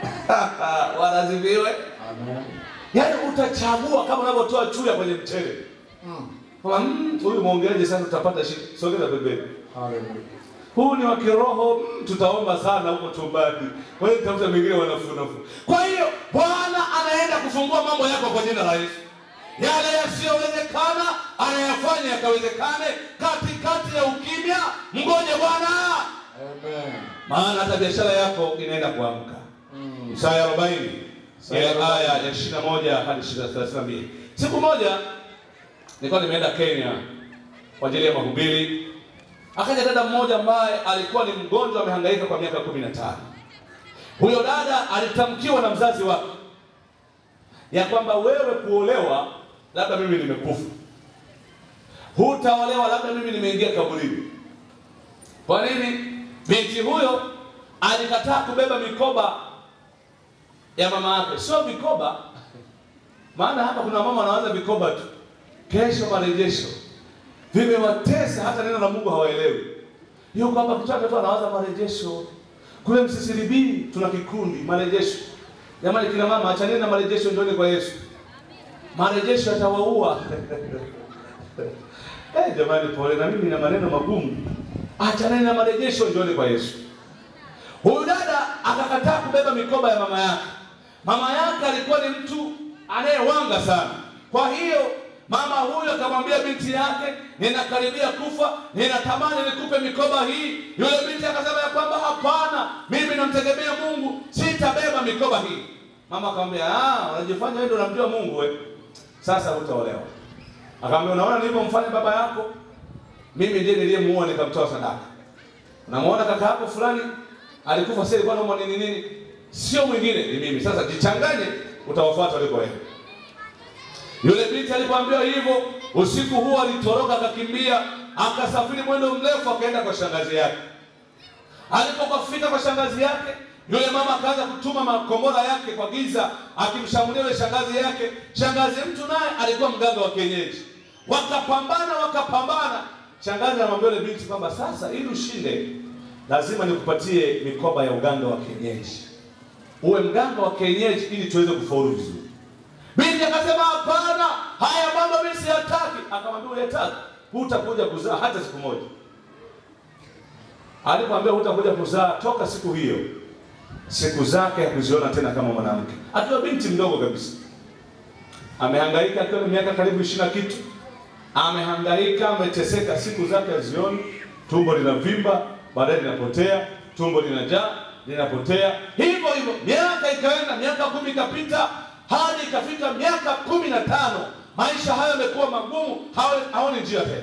Wanaziviwe. Amen. Yaani utachagua kama unavyotoa chuya kwenye mchele. Kama hmm, huyu mwongeaji sasa utapata shida. Sogeza pembeni. Hallelujah. Huu ni wa kiroho, mm, tutaomba sana huko chumbani. Kwa hiyo tafuta mengine wanafunafu. Kwa hiyo Bwana anaenda kufungua mambo yako kwa jina la Yesu. Yale yasiyowezekana anayafanya yakawezekane katikati ya ukimya. Mgoje Bwana, Amen. maana hata biashara yako inaenda kuamka. Mm. Isaya 40 Isaya ile aya ya 21 hadi 32. Siku moja nilikuwa nimeenda Kenya kwa ajili ya mahubiri. Akaja dada mmoja ambaye alikuwa ni mgonjwa amehangaika kwa miaka 15. Huyo dada alitamkiwa na mzazi wake ya kwamba wewe kuolewa, labda mimi nimekufa, hutaolewa, labda mimi nimeingia kaburini. Kwa nini? Binti huyo alikataa kubeba mikoba ya mama yake, sio vikoba. Maana hapa kuna mama wanaanza vikoba tu, kesho marejesho, vimewatesa hata neno la Mungu hawaelewi. Yuko hapa kichwake tu anawaza marejesho. Kule Msisilibii tuna kikundi marejesho. Jamani, kina mama, achaneni na marejesho, njooni kwa Yesu. Marejesho yatawaua. Eh, jamani, pole na mimi na maneno magumu. Achaneni na marejesho, njooni kwa Yesu. Huyu dada akakataa kubeba mikoba ya mama yake. Mama yake alikuwa ni mtu anayewanga sana. Kwa hiyo mama huyo akamwambia binti yake, ninakaribia kufa, ninatamani nikupe mikoba hii. Yule binti akasema ya kwamba hapana, mimi namtegemea Mungu, sitabeba mikoba hii. Mama akamwambia, ah, unajifanya wewe ndio unamjua Mungu wewe. Sasa hutaolewa. Akamwambia, unaona nilivyomfanya baba yako? Mimi ndiye niliyemuua nikamtoa sadaka. Unamuona kaka yako fulani alikufa sasa ilikuwa naumwa nini nini? Sio mwingine ni mimi. Sasa jichanganye utawafuata walikoenda. Yule binti alipoambiwa hivyo, usiku huo alitoroka akakimbia, akasafiri mwendo mrefu akaenda kwa shangazi yake. Alipofika kwa shangazi yake, yule mama akaanza kutuma makombora yake kwa giza, akimshambulia yule shangazi yake. Shangazi mtu naye alikuwa mganga wa kienyeji, wakapambana wakapambana. Shangazi anamwambia yule binti kwamba sasa, ili ushinde, lazima nikupatie mikoba ya uganga wa kienyeji, uwe mganga wa kienyeji ili tuweze kufaulu vizuri. Binti akasema hapana, haya mambo mimi siyataki. Akamwambia uyataki, hutakuja kuzaa hata siku moja. Alipomwambia hutakuja kuzaa, toka siku hiyo siku zake hakuziona tena kama mwanamke, akiwa binti mdogo kabisa. Amehangaika akiwa na miaka karibu ishirini na kitu, amehangaika, ameteseka, siku zake hazioni, tumbo linavimba, baadaye linapotea, tumbo linajaa, linapotea, hivyo hivyo. Miaka ikaenda, miaka kumi ikapita, hadi ikafika miaka kumi na tano. Maisha hayo yamekuwa magumu, haoni- haoni njia tena.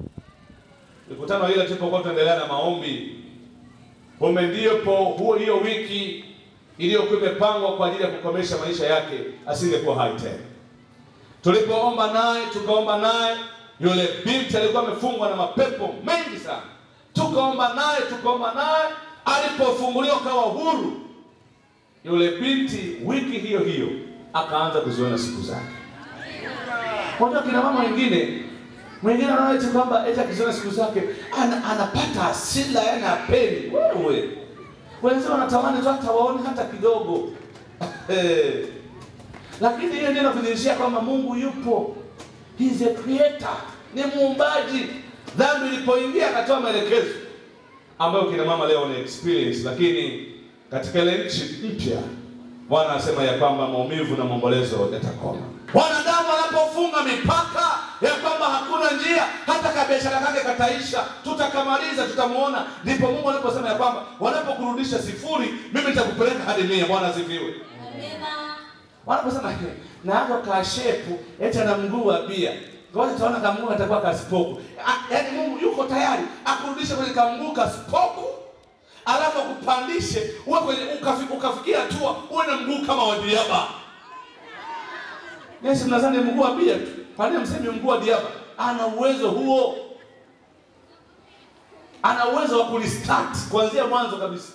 Mikutano ile tulipokuwa tunaendelea na maombi, kumbe ndipo huo hiyo wiki iliyokuwa imepangwa kwa ajili ya kukomesha maisha yake asingekuwa hai tena. Tulipoomba naye tukaomba naye, yule binti alikuwa amefungwa na mapepo mengi sana. Tukaomba naye tukaomba naye, alipofunguliwa kawa huru, yule binti wiki hiyo hiyo akaanza kuziona siku zake. Unajua kina mama wengine mwingine anaona eti kwamba eti akiziona siku zake ana, anapata hasira yani apeni. Wewe wenzao wanatamani tu hata waone hata kidogo Eh. lakini hiyo ndio inakudhihirishia kwamba Mungu yupo, he is a creator, ni muumbaji. Dhambi ilipoingia akatoa maelekezo ambayo kina mama leo ni experience, lakini katika ile nchi mpya Bwana anasema ya kwamba maumivu na maombolezo yatakoma. Wanadamu wanapofunga mipaka ya kwamba hakuna njia, hata kabiashara kake kataisha, tutakamaliza, tutamuona, ndipo Mungu anaposema ya kwamba wanapokurudisha sifuri, mimi nitakupeleka hadi mia. Bwana asifiwe. Wanaposema na hapo kashepu eti ana mguu wa bia, ngoja tuona kama Mungu atakuwa kasipoku. Ah, Yaani Mungu yuko tayari akurudishe kwenye kamguu kasipoku, alafu akupandishe uwe kwenye ukafi, ukafikia hatua uwe na mguu kama wa diaba. Yesu mnadhani mguu wa bia tu, kwa nini msemi mguu wa diaba? Ana uwezo huo, ana uwezo wa kulistart kuanzia mwanzo kabisa,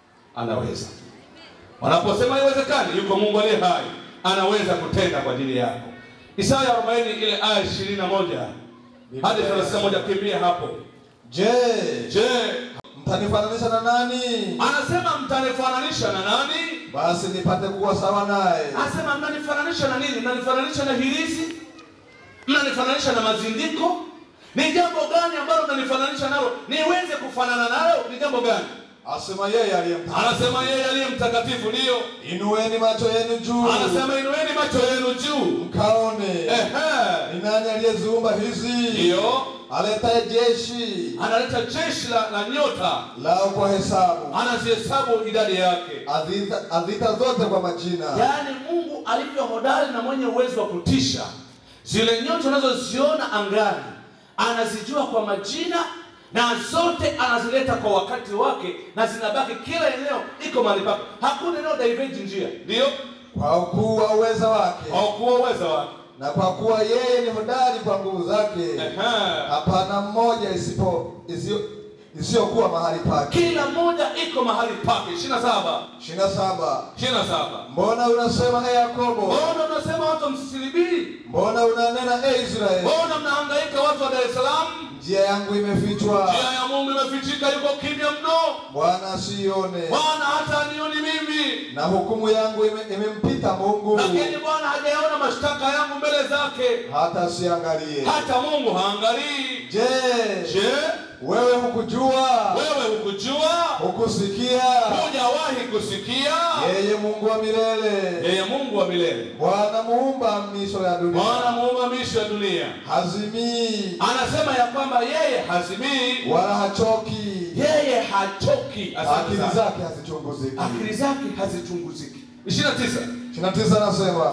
anaweza Wanaposema haiwezekani, yuko Mungu aliye hai, anaweza kutenda kwa ajili yako. Isaya 40 ile aya 21 hadi 31, kimbia hapo. Je, Je, mtanifananisha na nani? anasema mtanifananisha na nani? Basi nipate kuwa sawa naye. Anasema mnanifananisha na nini? Mnanifananisha na hirizi? Mnanifananisha na mazindiko? Ni jambo gani ambalo mnanifananisha nalo niweze kufanana nalo? Ni jambo gani? Asema yeye aliye mtakatifu. Anasema yeye aliye mtakatifu, ndiyo. Inueni macho yenu juu, Anasema inueni macho yenu juu. mkaone Ehe, ni nani aliyeziumba hizi, ndiyo. aletaye jeshi analeta jeshi la, la nyota lao kwa hesabu, anazihesabu idadi yake. adhita, adhita zote kwa majina. Yaani Mungu alivyo hodari na mwenye uwezo wa kutisha, zile nyota unazoziona angani anazijua kwa majina na zote anazileta kwa wakati wake, na zinabaki kila eneo iko mahali pake, hakuna eneo diverge njia, ndio Kwa ukuu wa uweza wake kwa kuwa uwezo wake. na kwa kuwa yeye ni hodari kwa nguvu zake, Ehe. hapana mmoja isipo isiyo- isiyokuwa mahali pake. Kila moja iko mahali pake. ishirini na saba ishirini na saba ishirini na saba Mbona unasema e Yakobo, Mbona unasema watu msisilibii? mbona unanena e Israeli, Mbona mnahangaika watu wa Dar es Salaam? njia yangu imefichwa, Njia ya Mungu imefichika, yuko kimya mno. Bwana asiione, Bwana hata anioni mimi, na hukumu yangu ime- imempita Mungu, lakini Bwana hajaona mashtaka yangu mbele zake, hata asiangalie. hata Mungu haangalii. Je, Je, wewe hukujua, wewe hukujua? hukusikia? Hujawahi kusikia? Yeye Mungu wa milele, Yeye Mungu wa milele, Bwana muumba miisho ya Bwana dunia, muumba miisho ya dunia, hazimii anasema ya kwamba yeye hazimii, wala hachoki, yeye hachoki. Asante akili sana. zake hazichunguziki. akili zake hazichunguziki. ishirini na tisa ishirini na tisa anasema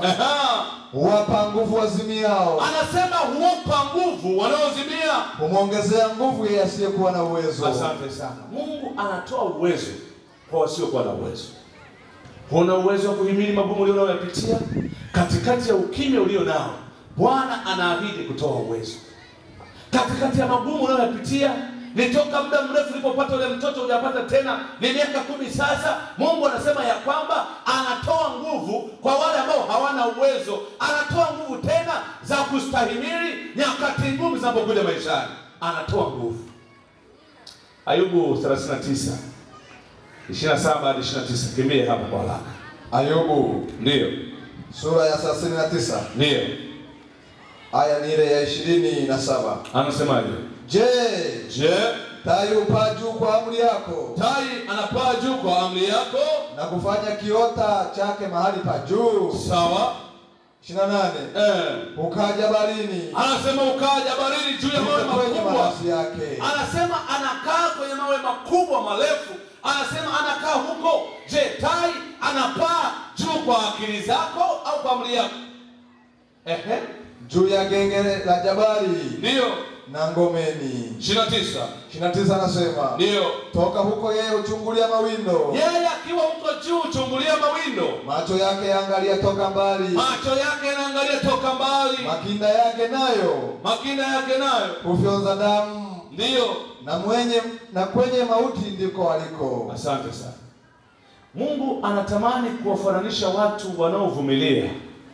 huwapa nguvu wazimiao, anasema huwapa nguvu wanaozimia. humwongezea nguvu yeye asiyekuwa na uwezo. Asante sana. Mungu anatoa uwezo kwa wasiokuwa na uwezo. Huna uwezo wa kuhimili magumu ulio unayoyapitia katikati ya ukimya ulio nao, Bwana anaahidi kutoa uwezo katikati ya magumu unayoyapitia. Ni toka muda mrefu ulipopata ule mtoto hujapata tena, ni miaka kumi sasa. Mungu anasema ya kwamba anatoa nguvu kwa wale ambao hawana uwezo, anatoa nguvu tena za kustahimili nyakati ngumu zinapokuja maishani, anatoa nguvu. Ayubu 39 27 hadi 29, kimbie hapo kwa haraka. Ayubu Ndiyo, sura ya thelathini na tisa ndiyo, aya ni ile ya ishirini na saba anasemaje? Je, Je, tai hupaa juu kwa amri yako tai anapaa juu kwa amri yako? na kiota chake mahali pa juu. Sawa. ishirini na nane Eh. ukaa jabalini Anasema ukaa jabalini juu ya mawe kwenye makubwa. marashi yake, Anasema anakaa kwenye mawe makubwa marefu. Anasema anakaa huko. Je, tai anapaa juu kwa akili zako au kwa amri yako? Ehe, juu ya genge la jabali ndiyo. na ngomeni. 29. ishirini na tisa anasema Ndiyo. toka huko yeye huchungulia mawindo, Yeye akiwa huko juu chungulia mawindo. macho yake yaangalia toka mbali, Macho yake yanaangalia toka mbali. makinda yake nayo Makinda yake nayo. hufyonza damu, Ndiyo. na mwenye na kwenye mauti ndiko aliko. Asante sana. Mungu anatamani kuwafananisha watu wanaovumilia,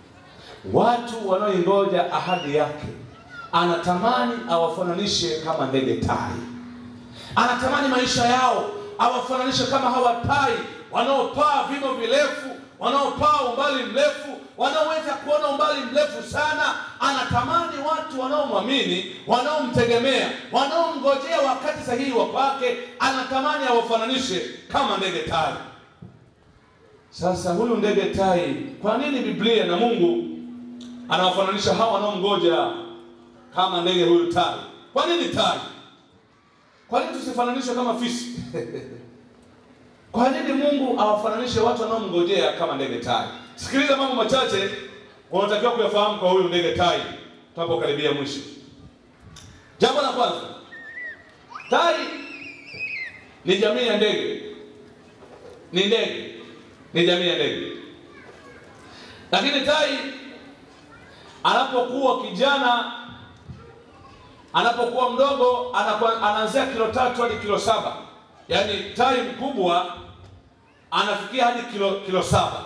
watu wanaoingoja ahadi yake. Anatamani awafananishe kama ndege tai. Anatamani maisha yao awafananishe kama hawa tai wanaopaa vimo virefu, wanaopaa umbali mrefu, wanaoweza kuona umbali mrefu sana. Anatamani watu wanaomwamini, wanaomtegemea, wanaomngojea wakati sahihi wa kwake, anatamani awafananishe kama ndege tai. Sasa huyu ndege tai, kwa nini Biblia na Mungu anawafananisha hawa wanaomngoja kama ndege huyu tai? Kwa nini tai? Kwa nini tusifananishwe kama fisi? Kwa nini Mungu awafananishe watu wanaomngojea kama ndege tai? Sikiliza mambo machache unatakiwa kuyafahamu kwa huyu ndege tai tunapokaribia mwisho. Jambo la kwanza, tai ni jamii ya ndege, ni ndege, ni jamii ya ndege. Lakini tai anapokuwa kijana, anapokuwa mdogo, anakuwa- anaanzia kilo tatu hadi kilo saba. Yaani tai mkubwa anafikia hadi kilo kilo saba.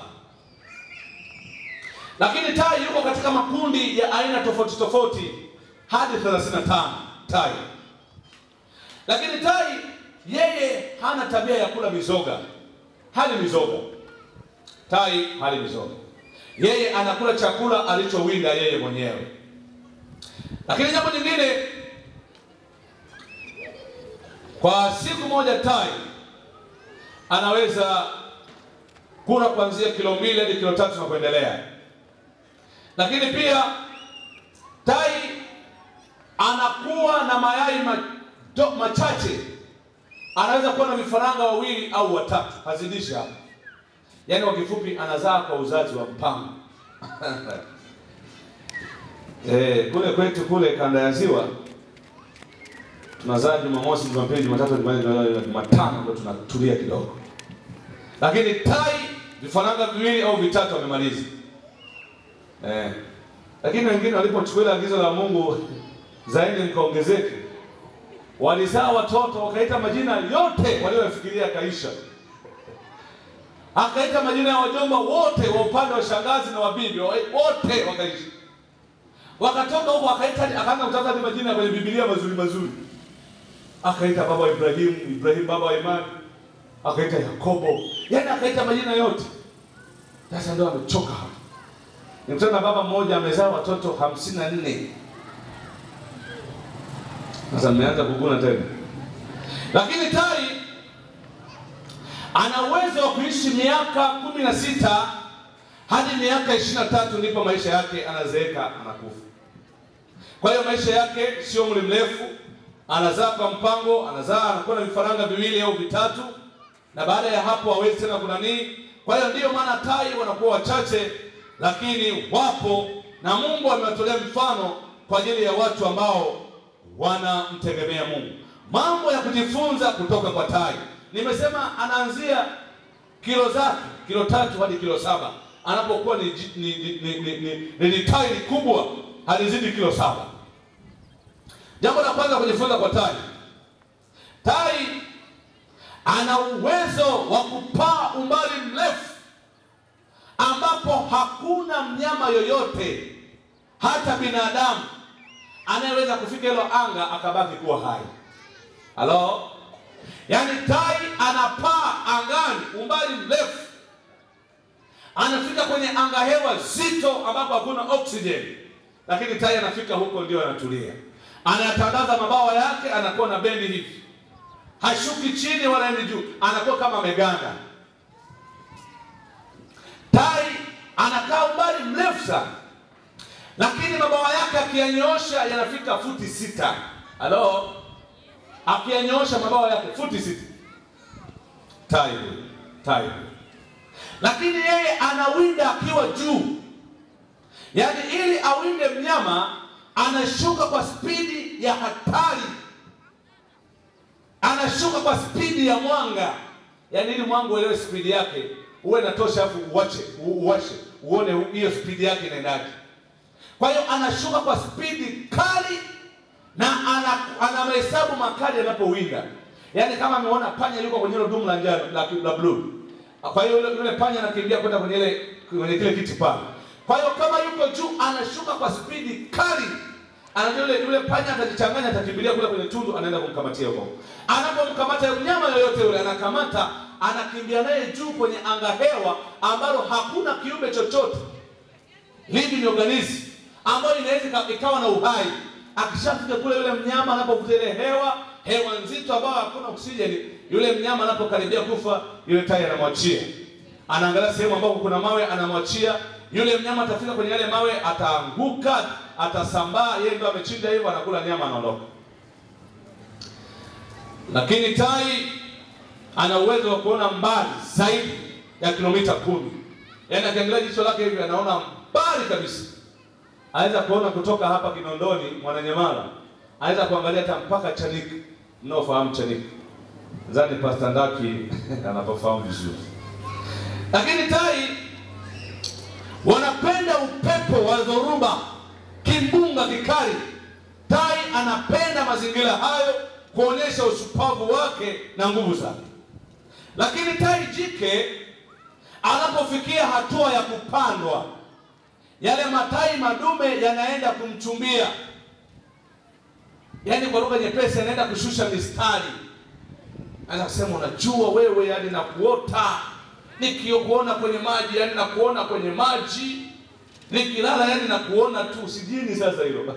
Lakini tai yuko katika makundi ya aina tofauti tofauti hadi 35 tai. Lakini tai yeye hana tabia ya kula mizoga, hali mizoga. Tai hali mizoga, yeye anakula chakula alichowinda yeye mwenyewe. Lakini jambo jingine, kwa siku moja tai anaweza kula kuanzia kilo mbili hadi kilo tatu na kuendelea. Lakini pia tai anakuwa na mayai mato, machache, anaweza kuwa na vifaranga wawili au watatu, hazidishi hapo. Yaani kwa kifupi, anazaa kwa uzazi wa mpango. Eh, kule kwetu kule kanda ya ziwa tunazaa Jumamosi, Jumapili, Jumatatu, Jumanne, Jumatano ndio tunatulia kidogo, lakini tai vifaranga viwili au vitatu wamemaliza. Eh, lakini wengine walipochukua agizo la Mungu zaidi mkaongezeke, walizaa watoto wakaita majina yote walioyafikiria kaisha, akaita majina ya wajomba wote wa upande wa shangazi na wabibi wote wakaisha, wakatoka huko akaita, akaanza kutafuta hadi majina ya kwenye Biblia mazuri mazuri, akaita baba wa Ibrahimu, Ibrahimu baba wa imani, akaita Yakobo, yaani akaita majina yote. Sasa ndio amechoka hapo. Nikutana na baba mmoja amezaa watoto hamsini na nne. Sasa mmeanza kuguna tena, lakini tai ana uwezo wa kuishi miaka kumi na sita hadi miaka ishirini na tatu ndipo maisha yake anazeeka, anakufa. Kwa hiyo maisha yake sio mli mrefu, anazaa kwa mpango, anazaa anakuwa na vifaranga viwili au vitatu, na baada ya hapo hawezi tena kunanii. Kwa hiyo ndiyo maana tai wanakuwa wachache lakini wapo na Mungu amewatolea mfano kwa ajili ya watu ambao wanamtegemea Mungu. Mambo ya kujifunza kutoka kwa tai, nimesema anaanzia kilo zake kilo tatu hadi kilo saba anapokuwa ni, ji- ni, ni, ni, ni, ni, ni, ni tai kubwa halizidi kilo saba. Jambo la kwanza kujifunza kwa tai, tai ana uwezo wa kupaa umbali mrefu ambapo hakuna mnyama yoyote hata binadamu anayeweza kufika hilo anga akabaki kuwa hai. Halo, yaani tai anapaa angani umbali mrefu, anafika kwenye anga hewa zito ambapo hakuna oksijeni, lakini tai anafika huko ndio anatulia, anatandaza mabawa yake, anakuwa na bendi hivi, hashuki chini wala endi juu, anakuwa kama ameganda. Tai anakaa umbali mrefu sana, lakini mabawa yake akiyanyoosha yanafika futi sita. Halo, akiyanyoosha mabawa yake futi sita. Tai huyu, tai huyu. Lakini yeye anawinda akiwa juu, yaani ili awinde mnyama anashuka kwa spidi ya hatari, anashuka kwa spidi ya mwanga, yaani ili mwanga uelewe spidi yake uwe natosha, afu uwache uwashe uone hiyo spidi yake inaendaje. Kwa hiyo anashuka kwa spidi kali na ana, ana mahesabu makali anapowinda, yaani kama ameona panya yuko kwenye hilo dumu la njano la, la blue, kwa hiyo yule, yule panya anakimbia kwenda kwenye ile kwenye kile kiti pale. Kwa hiyo kama yuko juu anashuka kwa spidi kali, anajua yule yule panya atajichanganya, atakimbilia kule kwenye tundu, anaenda kumkamatia huko. Anapomkamata mnyama yoyote yule, anakamata, anakimbia naye juu kwenye anga hewa ambalo hakuna kiumbe chochote living organism ambayo inaweza ika- ikawa na uhai. Akishafika kule, yule mnyama anapovuta ile hewa hewa nzito ambayo hakuna oksijeni, yule mnyama anapokaribia kufa, yule tai anamwachia, anaangalia sehemu ambapo kuna mawe, anamwachia yule mnyama. Atafika kwenye yale mawe, ataanguka, atasambaa, yeye ndo amechinja hivyo, anakula nyama, anaondoka. Lakini tai ana uwezo wa kuona mbali zaidi ya kilomita kumi. Yaani akiangalia jicho lake hivi anaona mbali kabisa. Anaweza kuona kutoka hapa Kinondoni Mwananyamala, anaweza kuangalia hata mpaka Chanika. Mnaofahamu Chanika, nadhani Pastor Ndaki anapofahamu vizuri. Lakini tai wanapenda upepo wa dhoruba, kimbunga kikali. Tai anapenda mazingira hayo kuonyesha ushupavu wake na nguvu zake. Lakini tai jike anapofikia hatua ya kupandwa, yale matai madume yanaenda kumchumbia, yaani kwa lugha nyepesi, anaenda kushusha mistari. Anaweza kusema unajua wewe, yani nakuota nikikuona kwenye maji, yani nakuona kwenye maji, nikilala, yani nakuona tu, sijini sasa hilo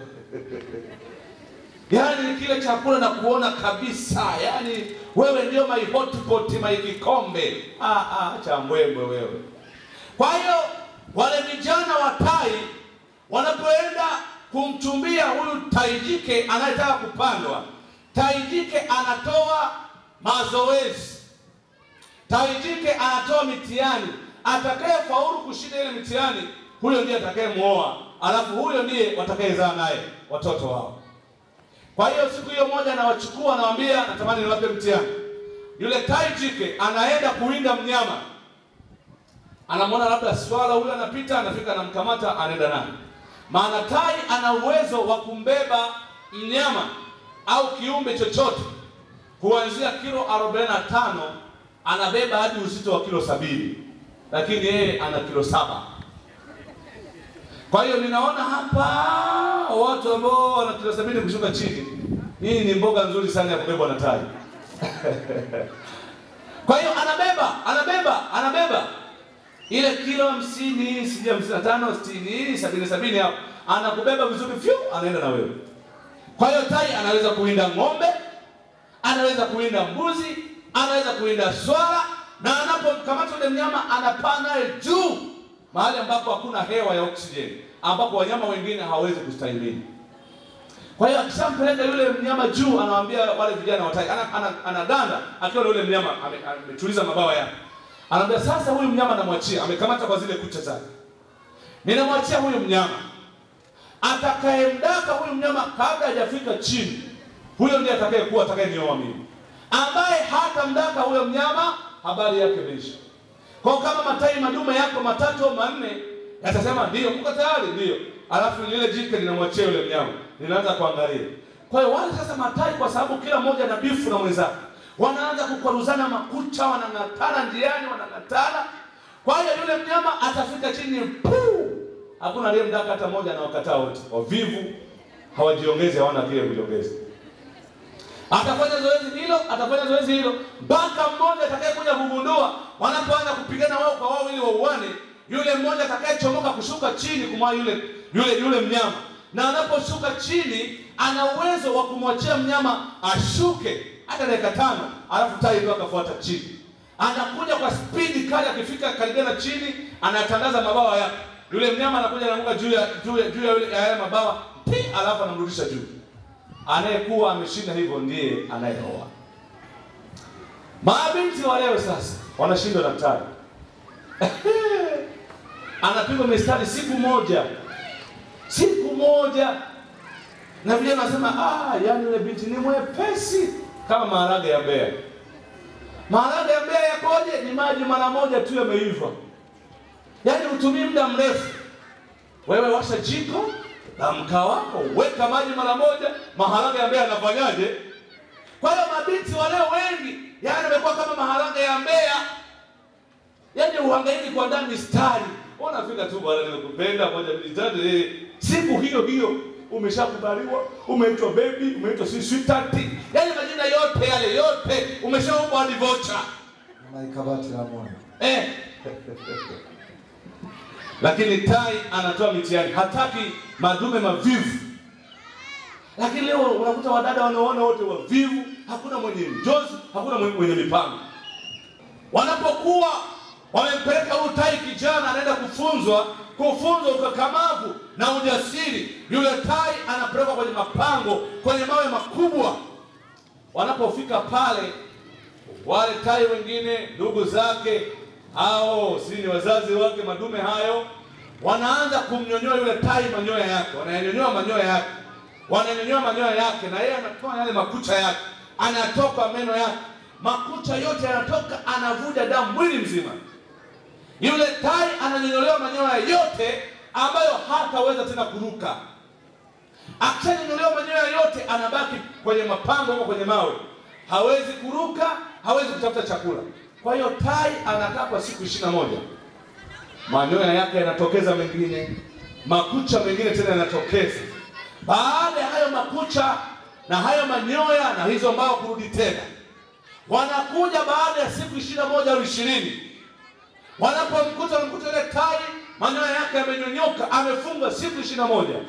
yaani kile chakula na kuona kabisa, yaani wewe ndio my hotpot my kikombe. Ah, ah, cha mbwembwe wewe. Kwa hiyo wale vijana wa tai wanapoenda kumchumbia huyu tai jike anayetaka kupandwa, tai jike anatoa mazoezi, tai jike anatoa mitihani. Atakaye faulu kushinda ile mitihani, huyo ndiye atakayemuoa, alafu huyo ndiye watakayezaa naye watoto wao. Kwa hiyo siku hiyo moja nawachukua, nawaambia natamani niwape mtihani. Yule tai jike anaenda kuwinda mnyama, anamwona labda swala huyo anapita, anafika, anamkamata, anaenda naye. Maana tai ana uwezo wa kumbeba mnyama au kiumbe chochote kuanzia kilo 45 anabeba hadi uzito wa kilo sabini, lakini yeye ana kilo saba. Kwa hiyo ninaona hapa watu ambao wana kilo sabini kushuka chini, hii ni mboga nzuri sana ya kubebwa na tai. Kwa hiyo anabeba anabeba anabeba ile kilo hamsini sijui hamsini na tano sitini sabini sabini hapo, anakubeba vizuri fyu, anaenda na wewe. Kwa hiyo tai anaweza kuwinda ng'ombe, anaweza kuwinda mbuzi, anaweza kuwinda swala, na anapomkamata yule mnyama anapaa naye juu mahali ambapo hakuna hewa ya oksijeni, ambapo wanyama wengine hawawezi kustahimili. Kwa hiyo akishampeleka yule mnyama juu, anawaambia wale vijana wa tai, ana- ana- anaganda akiwa na yule mnyama ame- ametuliza mabawa yake, anaambia sasa, huyu mnyama namwachia, amekamata kwa zile kucha zake, ninamwachia huyu mnyama atakayemdaka huyu mnyama kabla hajafika chini, huyo ndiye atakayekuwa atakayenioa mimi. Ambaye hatamdaka huyo mnyama, habari yake imeisha. Kwa kama matai madume yako matatu au manne yatasema ndio, mko tayari? Ndio. Alafu lile jike linamwachia yule mnyama, linaanza kuangalia. Kwa hiyo wale sasa matai, kwa sababu kila mmoja na bifu na mwenzake, wanaanza kukwaruzana makucha, wanang'atana njiani, wanang'atana. Kwa hiyo yule mnyama atafika chini, puu, hakuna aliyemdaka hata mmoja, na wakataa wote, wavivu, hawajiongezi, hawana kile kujiongeza atafanya zoezi hilo, atafanya zoezi hilo mpaka mmoja atakayekuja kugundua, wanapoanza kupigana wao kwa wao ili wauane, yule mmoja atakayechomoka kushuka chini kumwa yule yule yule mnyama, na anaposhuka chini ana uwezo wa kumwachia mnyama ashuke hata dakika tano, alafu tai ndio akafuata chini. Anakuja kwa spidi kali, akifika karibia na chini, anatandaza mabawa yake, yule mnyama anakuja anaanguka juu ya juu ya juu ya yule- ya yale mabawa, pi, alafu anamrudisha juu anayekuwa ameshinda hivyo ndiye anayeoa. Mabinti wa leo sasa wanashindwa na tai, anapigwa mistari siku moja, siku moja, na vijana wanasema ah, yani yule binti ni mwepesi kama maharage ya Mbeya. Maharage ya Mbeya yakoje? Ni maji mara moja tu yameiva, yaani hutumii muda mrefu. Wewe washa jiko la mkaa wako, weka maji mara moja, maharage ya Mbeya yanafanyaje? Kwa hiyo mabinti wa leo wengi, yaani wamekuwa kama maharage ya Mbeya, yaani uhangaiki kuandaa mistari. Unafika tu bwana, nimekupenda moja mbili tatu, eh, siku hiyo hiyo umeshakubaliwa, umeitwa baby, umeitwa si sweetheart, yaani majina yote yale yote umeshaomba hadi vocha Naikabati la moyo. eh. Lakini tai anatoa mitihani, hataki madume mavivu. Lakini leo unakuta wadada wanaoona wote wavivu, hakuna mwenye njozi, hakuna mwenye mwenye mipango. Wanapokuwa wamempeleka huyu tai kijana, anaenda kufunzwa kufunzwa ukakamavu na ujasiri, yule tai anapelekwa kwenye mapango, kwenye mawe makubwa. Wanapofika pale, wale tai wengine ndugu zake au si ni wazazi wake madume hayo, wanaanza kumnyonyoa yule tai manyoya yake, wanayanyonyoa manyoya yake, wananyonyoa manyoya yake, na yeye anatoa yale makucha yake, anatoka meno yake, makucha yote yanatoka, anavuja damu mwili mzima. Yule tai ananyonyolewa manyoya yote ambayo hataweza tena kuruka. Akishanyonyolewa manyoya yote, anabaki kwenye mapango huko kwenye mawe, hawezi kuruka, hawezi kutafuta chakula. Kwa hiyo tai anakaa kwa siku ishirini na moja, manyoya yake yanatokeza mengine, makucha mengine tena yanatokeza. Baada ya hayo makucha na hayo manyoya na hizo mbao kurudi tena, wanakuja baada ya siku ishirini na moja au ishirini wanapomkuta wamkuta yule tai manyoya yake yamenyonyoka, amefunga siku ishirini na moja.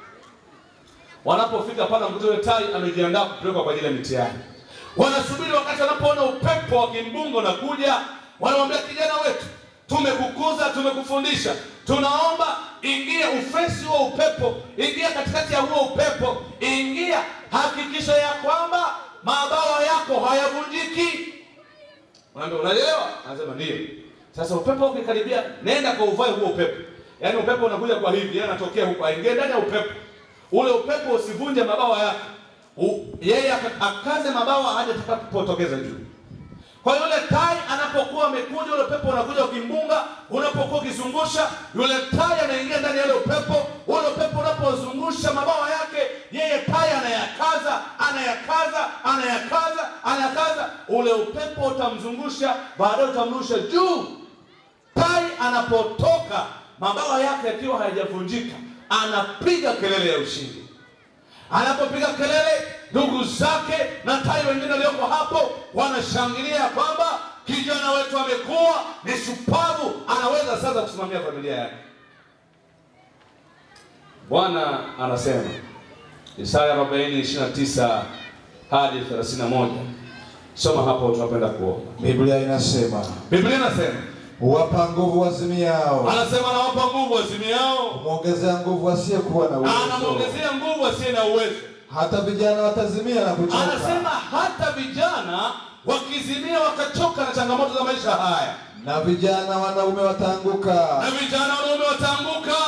Wanapofika pale wamkuta yule tai amejiandaa kupelekwa kwa ajili ya mitihani. Wanasubiri wakati wanapoona upepo wa kimbungo na kuja, wanamwambia kijana wetu, tumekukuza, tumekufundisha, tunaomba ingia ufesi huo upepo, ingia katikati ya huo upepo, ingia, hakikisha ya kwamba mabawa yako hayavunjiki. Unaambia unaelewa? Anasema ndio. Sasa upepo ukikaribia, nenda kwa uvae huo upepo. Yaani upepo unakuja kwa hivi, yeye anatokea huko, aingie ndani ya upepo. Ule upepo usivunje mabawa yake. U- Yeye aka- akaze mabawa hadi atakapotokeza juu. Kwa hiyo yule tai anapokuwa amekuja, ule upepo unakuja ukimbunga, unapokuwa ukizungusha, yule tai anaingia ndani ya ule upepo. Ule upepo unapozungusha mabawa yake, yeye tai anayakaza, anayakaza, anayakaza, anayakaza. Ule upepo utamzungusha, baadaye utamrusha juu. Tai anapotoka, mabawa yake yakiwa hayajavunjika, anapiga kelele ya ushindi. Anapopiga kelele, ndugu zake na tai wengine walioko hapo wanashangilia kwamba kijana wetu amekuwa ni shupavu, anaweza sasa kusimamia familia yake. Bwana anasema Isaya 40:29 hadi 31. Soma hapo, tunapenda kuomba. Biblia inasema Biblia inasema, huwapa nguvu wazimiao, anasema anawapa nguvu wazimiao, humwongezea nguvu asiyekuwa na uwezo. anamwongezea nguvu asiye na uwezo. Hata vijana watazimia na kuchoka, Anasema hata vijana wakizimia wakachoka na changamoto za maisha haya, na vijana wanaume na wataanguka, vijana wanaume wataanguka.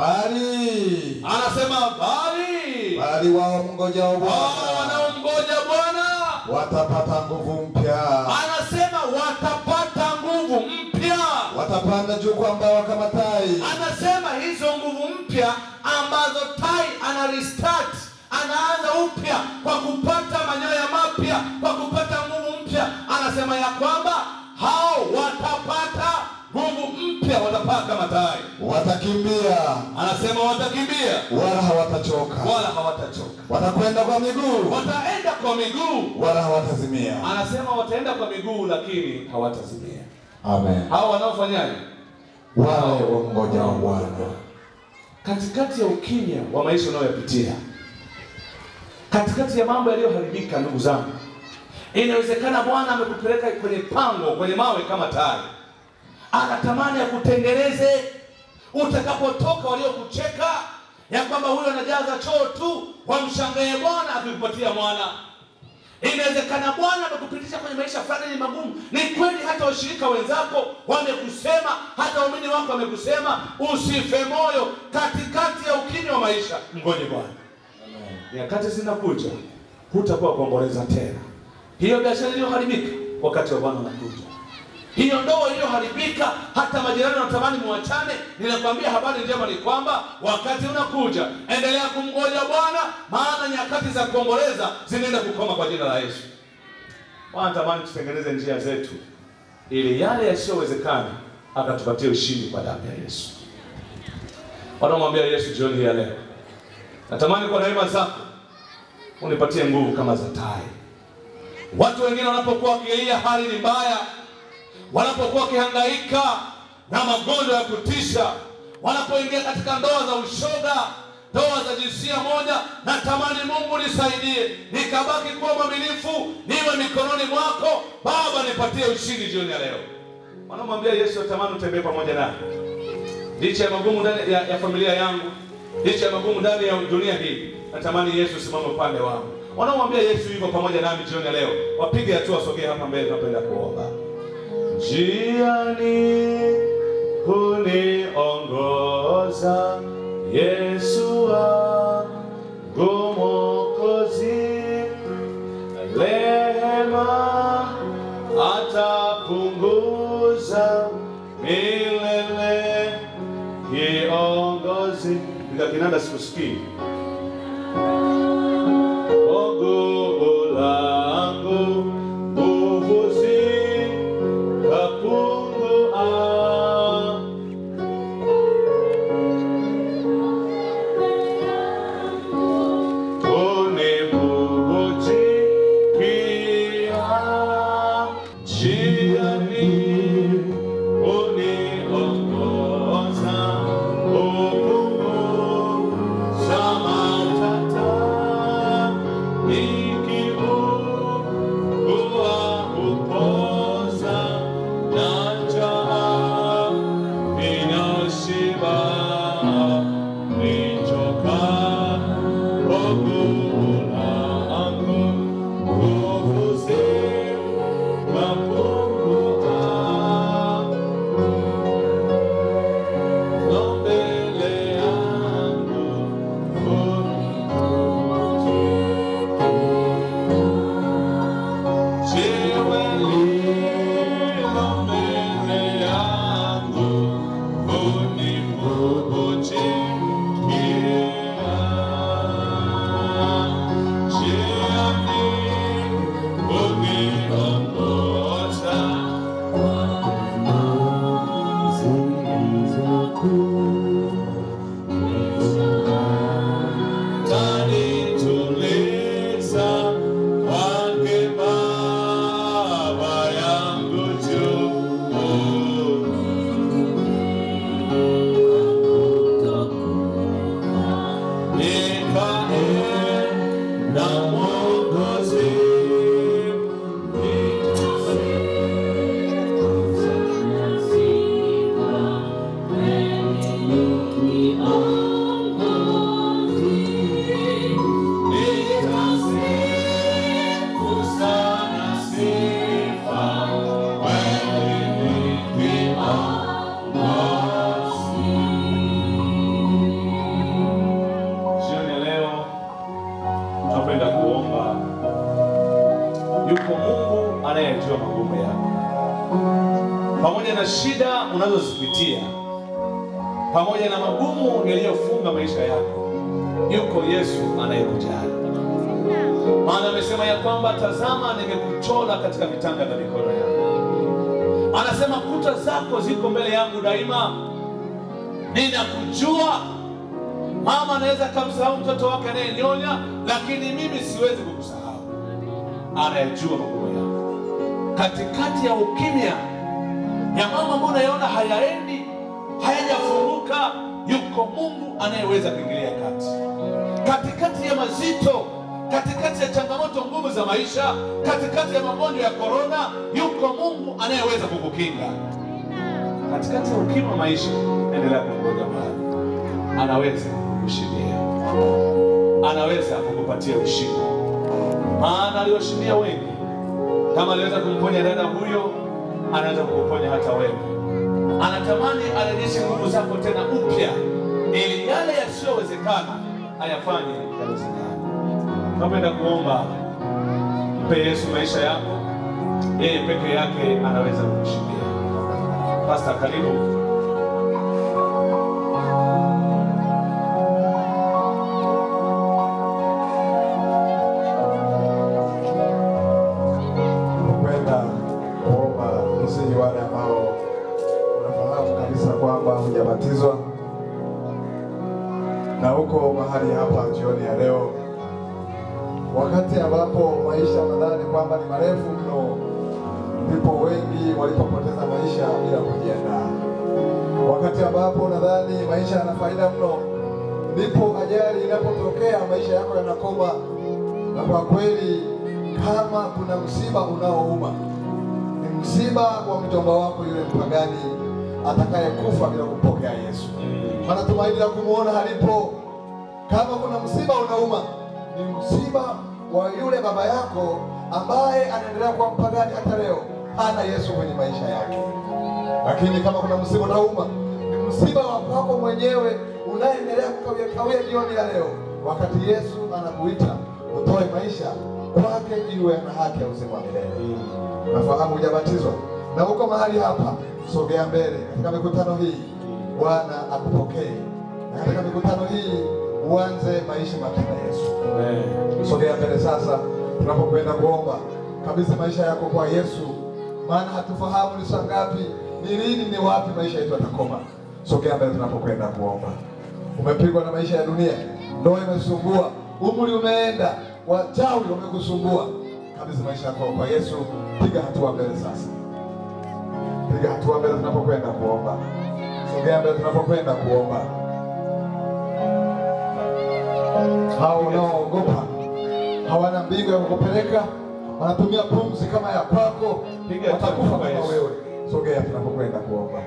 bali Anasema bali bali wao mngojao wao Bwana wanaomgoja Bwana, watapata nguvu mpya, anasema watapata nguvu mpya. watapanda juu kwa mbawa kama tai, Anasema hizo nguvu mpya ambazo tai ana restart, anaanza upya kwa kupata manyoya mapya, kwa kupata nguvu mpya. Anasema ya kwamba hao watapata nguvu mpya, watapaa kama tai. watakimbia Anasema watakimbia wala hawatachoka, wala hawatachoka, watakwenda kwa miguu wataenda kwa miguu. wala hawatazimia. Anasema wataenda kwa miguu, lakini hawatazimia. Amen. Hao wanaofanyaje? Wale wamngojao Bwana katikati ya ukimya wa maisha unayoyapitia, katikati ya mambo yaliyoharibika, ndugu zangu, inawezekana Bwana amekupeleka kwenye pango, kwenye mawe kama tai, anatamani akutengeneze. Utakapotoka waliokucheka ya kwamba huyo anajaza choo tu, wamshangae Bwana akikupatia mwana. Inawezekana Bwana amekupitisha kwenye maisha fulani ni magumu. Ni kweli, hata washirika wenzako wamekusema, hata waumini wako wamekusema, usife moyo katikati ya ukimya wa maisha. Mgoje Bwana, nyakati zinakuja, hutakuwa kuomboleza tena. Hiyo biashara iliyoharibika, wakati wa Bwana unakuja. Hiyo ndoa iliyoharibika, hata majirani wanatamani muachane. Ninakwambia habari njema ni kwamba wakati unakuja, endelea kumgoja Bwana, maana nyakati za kuomboleza zinaenda kukoma kwa jina la Yesu. Bwana tamani tutengeneze njia zetu, ili yale yasiyowezekana akatupatie ushindi kwa damu ya Yesu. Wanaomwambia Yesu jioni hii ya leo, Natamani kwa rehema zako unipatie nguvu kama za tai. Watu wengine wanapokuwa wakilia hali ni mbaya, wanapokuwa wakihangaika na magonjwa ya kutisha, wanapoingia katika ndoa za ushoga, ndoa za jinsia moja, natamani Mungu nisaidie, nikabaki kuwa mwaminifu, niwe mikononi mwako Baba, nipatie ushindi jioni ya leo. Wanamwambia Yesu, natamani utembee pamoja naye licha ya magumu ndani ya, ya familia yangu, licha ya magumu ndani ya dunia hii, natamani Yesu simame upande wangu. Wanaomwambia Yesu yuko pamoja nami jioni ya leo, wapige hatua, wasogee hapa mbele, tunapenda kuomba. Njiani huniongoza Yesu wangu Mwokozi, rehema atapunguza milele kiongozi. Piga kinanda, sikusikii. Ogo langu nguvu zikapungua, kunivuvujia njiani uniongoza upunguza matata nikiugua upoza na njaa ninashiba nichoka nguvu langu nguvu zikapungua mbele yangu jiwe lilo mbele yangu univuvujikia jiani uniongoza tanituliza kwake Baba yangu juu. Nikae na Mwokozi, nikasifu sana sifa wewe ni Jioni ya leo tunapenda kuomba. Yuko Mungu anayejua magumu yako, pamoja na shida unazozipitia, pamoja na magumu yaliyofunga maisha yako, yuko Yesu anayekujali. Maana amesema ya kwamba tazama, nimekuchora katika vitanga vya mikono yangu. Anasema kuta zako ziko mbele yangu daima, ninakujua. Mama anaweza kamsahau mtoto wake anayenyonya, lakini mimi siwezi kukusahau. Anayejua magumu yako katikati ya ukimya ya mama ambayo unaiona hayaendi, hayajafunguka, yuko Mungu anayeweza kuingilia kati katikati ya mazito, katikati ya changamoto ngumu za maisha, katikati ya magonjwa ya korona, yuko Mungu anayeweza kukukinga katikati ya ukimya wa maisha. Endelea kungoja mahali, anaweza kukushindia, anaweza kukupatia ushindi, maana aliwashindia wengi. Kama aliweza kumponya dada huyo, anaweza kukuponya hata wewe. Anatamani arejeshe nguvu zako tena upya, ili yale yasiyowezekana ayafanye yawezekana. Napenda kuomba, mpe Yesu maisha yako, yeye peke yake anaweza kukushindia. Pasta, karibu. Napenda kuomba kusihi wale ambao unafahamu kabisa kwamba hujabatizwa, na huko mahali hapa jioni ya leo, wakati ambapo maisha nadhani kwamba ni marefu mno, ndipo wengi walipopoteza maisha bila kujiandaa. Wakati ambapo nadhani maisha yana faida mno, ndipo ajali inapotokea maisha yako yanakoma. Na kwa kweli, kama kuna msiba unaouma ni msiba wa mjomba wako yule mpagani atakayekufa bila kumpokea Yesu, maana tumaini la kumwona halipo. Kama kuna msiba unauma, ni msiba wa yule baba yako ambaye anaendelea kuwa mpagani hata leo, hana Yesu kwenye maisha yake. Lakini kama kuna msiba unauma, ni msiba wa kwako mwenyewe unaendelea kukawia kawia jioni ya leo, wakati Yesu anakuita utoe maisha kwake ili uwe na haki ya uzima wa milele. Nafahamu hujabatizwa na uko mahali hapa, sogea mbele katika mikutano hii, Bwana akupokee, na katika mikutano hii uanze maisha mapya na Yesu. Sogea mbele sasa, tunapokwenda kuomba kabisa maisha yako kwa Yesu, maana hatufahamu ni saa ngapi, ni lini, ni wapi maisha yetu yatakoma. Sogea mbele tunapokwenda kuomba. Umepigwa na maisha ya dunia, ndoa imesumbua, umri umeenda, wachawi wamekusumbua kabisa maisha yako kwa Yesu. Piga hatua mbele sasa, piga hatua mbele tunapokwenda kuomba. Sogea mbele tunapokwenda kuomba. Hao wanaoogopa hawana mbingu ya kukupeleka, wanatumia pumzi kama ya kwako, Piga hatua watakufa kwa kama Yesu. wewe. Sogea tunapokwenda kuomba.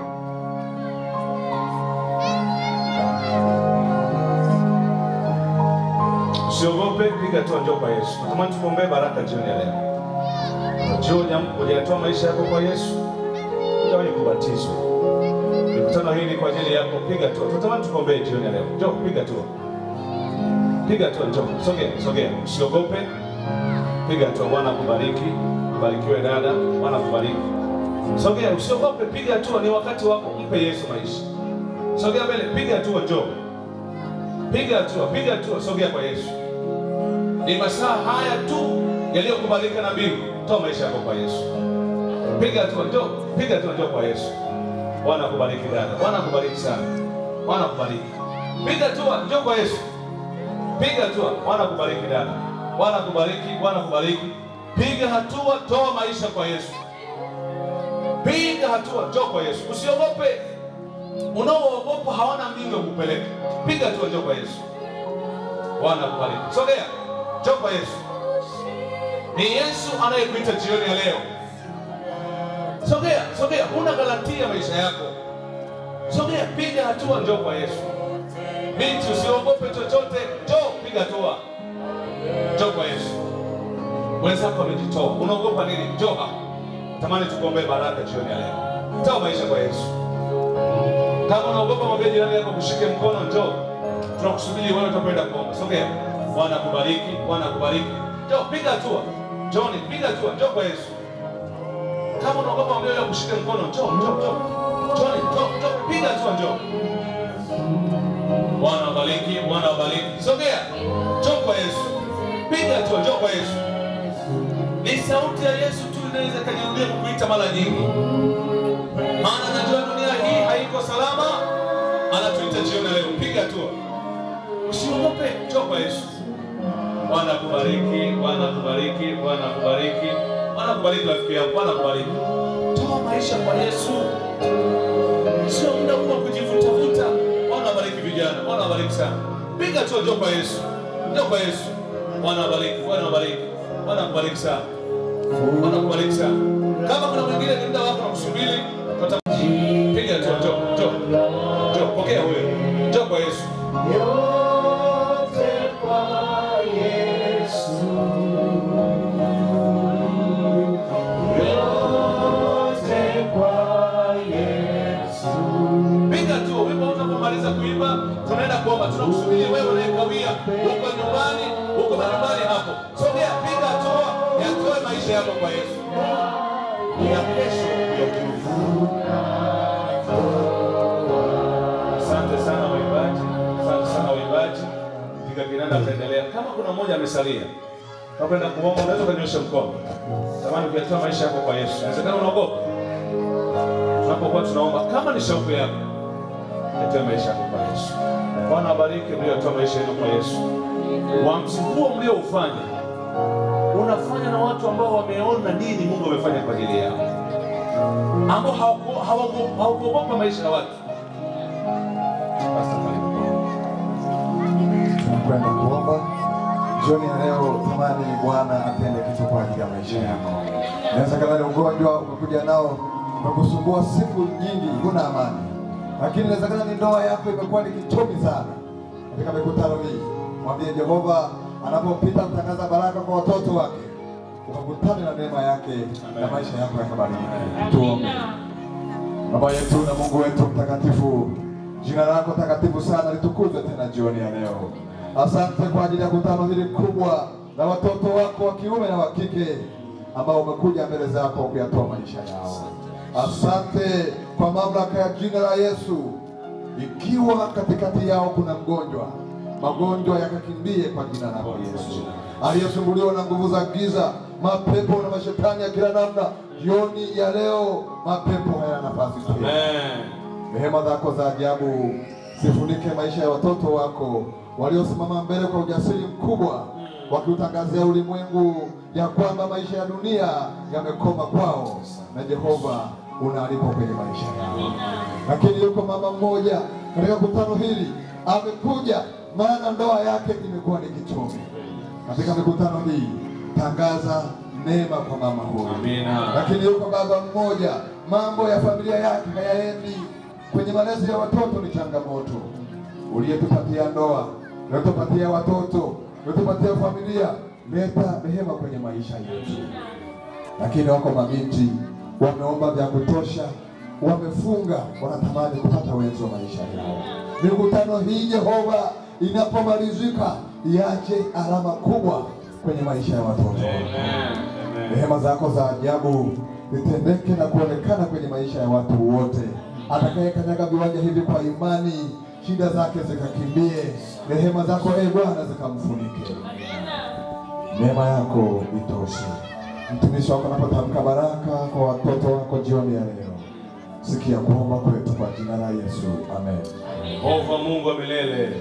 Usiogope, piga tu njoo kwa Yesu. Natamani tukuombee baraka jioni ya leo. Jioni hujatoa maisha yako kwa Yesu, hujawahi kubatizwa. Mikutano hii ni kwa ajili yako, piga tu. Tunatamani tukuombee jioni ya leo. Njoo piga tu. Piga tu njoo. Sogea, sogea. Usiogope. Piga tu. Bwana akubariki. Barikiwe dada. Bwana akubariki. Sogea, usiogope, piga tu. Ni wakati wako, mpe Yesu maisha. Sogea mbele, piga tu njoo. Piga hatua, piga hatua, sogea kwa Yesu. Ni masaa haya tu yaliyokubalika na mbingu. Toa maisha yako kwa Yesu. Piga hatua, njoo, piga hatua, njoo kwa Yesu. Bwana akubariki dada, Bwana akubariki sana, Bwana akubariki. Piga hatua, njoo kwa Yesu. Piga hatua, Bwana akubariki dada, Bwana akubariki, Bwana akubariki. Piga hatua, toa maisha kwa Yesu. Piga hatua, njoo kwa Yesu. Usiogope. Unaoogopa hawana mbingu ya kupeleka. Piga hatua, njoo kwa Yesu. Bwana akubariki. Sogea, njoo kwa Yesu. Ni Yesu anayekuita jioni ya leo. Sogea, sogea, huna garantia maisha yako. Sogea, piga hatua, njoo kwa Yesu. Binti, usiogope chochote, njoo, piga hatua, njoo kwa Yesu. Wenzako wamejitoa, unaogopa nini? Njoo hapa. Tamani tukuombee baraka jioni ya leo. Toa maisha kwa Yesu. Kama unaogopa mwambie jirani yako kushike mkono, njoo. Tunakusubiri wewe utakwenda kuomba. Sogea. Bwana akubariki, Bwana akubariki. Njoo piga hatua. Njoni, piga hatua, njoo kwa Yesu. Kama unaogopa mwambie yule kushike mkono, njoo, njoo, njoo. Njoni, njoo, njoo, piga hatua, njoo. Bwana abariki, Bwana abariki. Sogea. Njoo kwa Yesu. Piga hatua, njoo kwa Yesu. Ni sauti ya Yesu tu inaweza kajirudia kukuita mara nyingi. Maana najua dunia hii haiko salama, anatuita jioni leo. Piga hatua, usiogope, njoo kwa Yesu. Bwana akubariki, Bwana akubariki, Bwana akubariki, Bwana akubariki rafiki yangu, Bwana akubariki. Toa maisha kwa Yesu, sio muda huu wa kujivutavuta. Bwana abariki vijana, Bwana abariki sana. Piga hatua, njoo kwa Yesu, njoo kwa Yesu. Bwana abariki, Bwana abariki, Bwana akubariki sana. Bwana akubariki sana. Kama kuna mwingine ni muda wako na kusubiri, tuta- piga hatua, njoo, njoo, njoo, pokea huyo, njoo kwa Yesu. Piga tu wimbo unapomaliza kuimba, tunaenda kuomba. Tunakusubiri wewe unayekawia huko nyumbani, huko nyumbani hapo. Sogea, piga hatua, yatoe maisha yako kwa Yesu. Ya kesho ya kiufu. Asante sana waimbaji, asante sana waimbaji. Piga kinanda, tutaendelea. Kama kuna mmoja amesalia, tunakwenda kuomba, unaweza kunyosha mkono. Tamani kuyatoa maisha yako kwa Yesu. Inawezekana unaogopa tunapokuwa tunaomba, kama ni shauku yako, yatoe maisha yako kwa Yesu. Bwana wabariki mliotoa maisha yenu kwa Yesu. Uamsho huo mlioufanya unafanya na watu ambao wameona nini Mungu amefanya kwa ajili yao, ambao hawaku- hawaku- hawakuogopa maisha ya watu. Pastor, karibu. tunakwenda kuomba jioni ya leo. Tamani Bwana atende kitu kwa ajili ya maisha yako. Inawezekana ni ugonjwa umekuja nao umekusumbua siku nyingi, huna amani, lakini inawezekana ni ndoa yako imekuwa ni kichomi sana. Katika mikutano hii, mwambie Jehova anapopita kutangaza baraka kwa watoto wake, ukakutane na neema yake na maisha yako yakabadilika. Tuombe. Baba yetu na Mungu wetu mtakatifu, jina lako takatifu sana litukuzwe tena jioni ya leo. Asante kwa ajili ya kutano hili kubwa la watoto wako wa kiume na wa kike ambao umekuja mbele zako kuyatoa maisha yao. Asante kwa mamlaka ya jina la Yesu, ikiwa katikati yao kuna mgonjwa, magonjwa yakakimbie kwa jina lako Yesu. Aliyesumbuliwa na nguvu za giza, mapepo na mashetani ya kila namna, jioni ya leo mapepo hayana nafasi tena. Amen. Rehema zako za ajabu zifunike maisha ya watoto wako waliosimama mbele kwa ujasiri mkubwa, wakiutangazia ulimwengu ya kwamba maisha ya dunia yamekoma kwao, na Jehova unaalikwa kwenye maisha yao. Lakini yuko mama mmoja katika kutano hili amekuja, maana ndoa yake imekuwa ni kichomi. Katika mikutano hii tangaza neema kwa mama huyu Amina. lakini yuko baba mmoja, mambo ya familia yake hayaendi, kwenye malezi ya watoto ni changamoto. Uliyetupatia ndoa, uliyetupatia watoto, uliyetupatia familia, leta rehema kwenye maisha yetu. Lakini wako mabinti wameomba vya kutosha, wamefunga, wanatamani kupata wenzi wa maisha yao. Mikutano hii Jehova inapomalizika, iache alama kubwa kwenye maisha ya watoto Amen. Amen. Rehema zako za ajabu zitendeke na kuonekana kwenye maisha ya watu wote. Atakayekanyaga viwanja hivi kwa imani, shida zake zikakimbie. Rehema zako e Bwana zikamfunike, neema yako itoshe. Mtumishi wako anapotamka baraka kwa watoto wako jioni ya leo, sikia kuomba kwetu kwa jina la Yesu, amen. Yehova Mungu wa milele,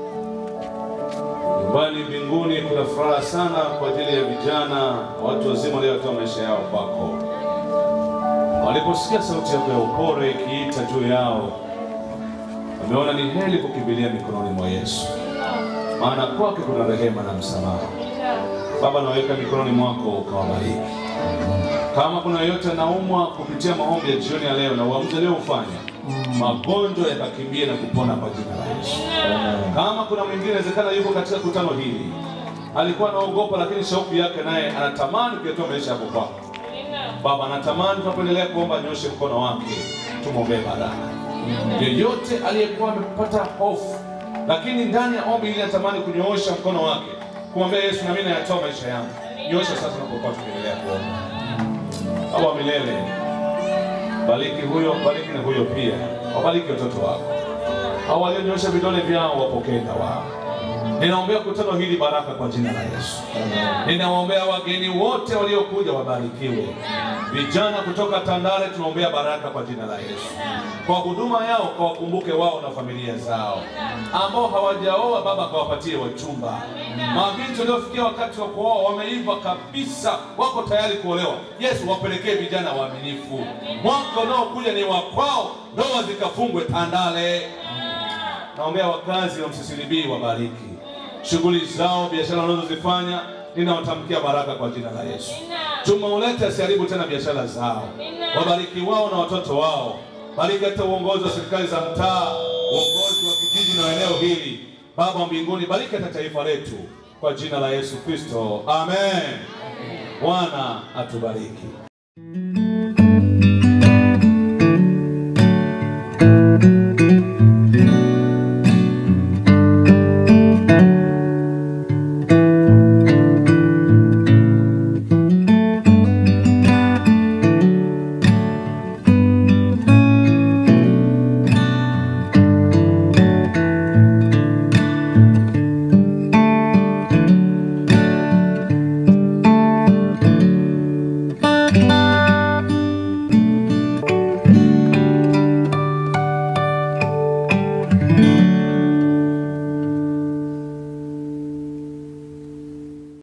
nyumbani mbinguni kuna furaha sana kwa ajili ya vijana watu wazima waliotoa maisha yao kwako. Waliposikia sauti yako ya upole ikiita juu yao, wameona ni heri kukimbilia mikononi mwa Yesu, maana kwake kuna rehema na msamaha. Baba, naweka mikononi mwako ukawabariki. Kama kuna yeyote anaumwa kupitia maombi ya jioni ya leo na uamuzi aliofanya, magonjwa yakakimbie na kupona kwa jina la Yesu. Kama kuna mwingine inawezekana yuko katika kutano hili, alikuwa anaogopa, lakini shauku yake naye anatamani kuyatoa maisha yako kwako. Baba, anatamani tunapoendelea kuomba, nyoshe mkono wake, tumwombee baraka. Yeyote aliyekuwa amepata hofu, lakini ndani ya ombi hili anatamani kunyoosha mkono wake kumwambia Yesu, na mimi nayatoa maisha yangu, nyosha sasa, tunapokuwa tukiendelea kuomba. Baba wa milele, bariki huyo, bariki na huyo pia, wabariki watoto wako hao walionyosha vidole vyao, wapokee wao. Ninaombea kutano hili baraka kwa jina la Yesu. Ninawaombea wageni wote waliokuja wabarikiwe. Vijana kutoka Tandale tunaombea baraka kwa jina la Yesu. Kwa huduma yao kawakumbuke wao na familia zao. Ambao hawajaoa Baba kawapatie wachumba. Mabinti waliofikia wakati wa kuoa wameiva kabisa, wako tayari kuolewa. Yesu wapelekee vijana waaminifu. Mwaka unaokuja ni wa kwao, ndoa zikafungwe Tandale. Naombea wakazi wa Msisilibii wabariki shughuli zao, biashara wanazozifanya, ninawatamkia baraka kwa jina la Yesu. Chuma ulete asiharibu tena biashara zao, wabariki wao na watoto wao. Bariki hata uongozi wa serikali za mtaa, uongozi wa kijiji na eneo hili. Baba wa mbinguni, bariki hata taifa letu kwa jina la Yesu Kristo, amen. Bwana atubariki.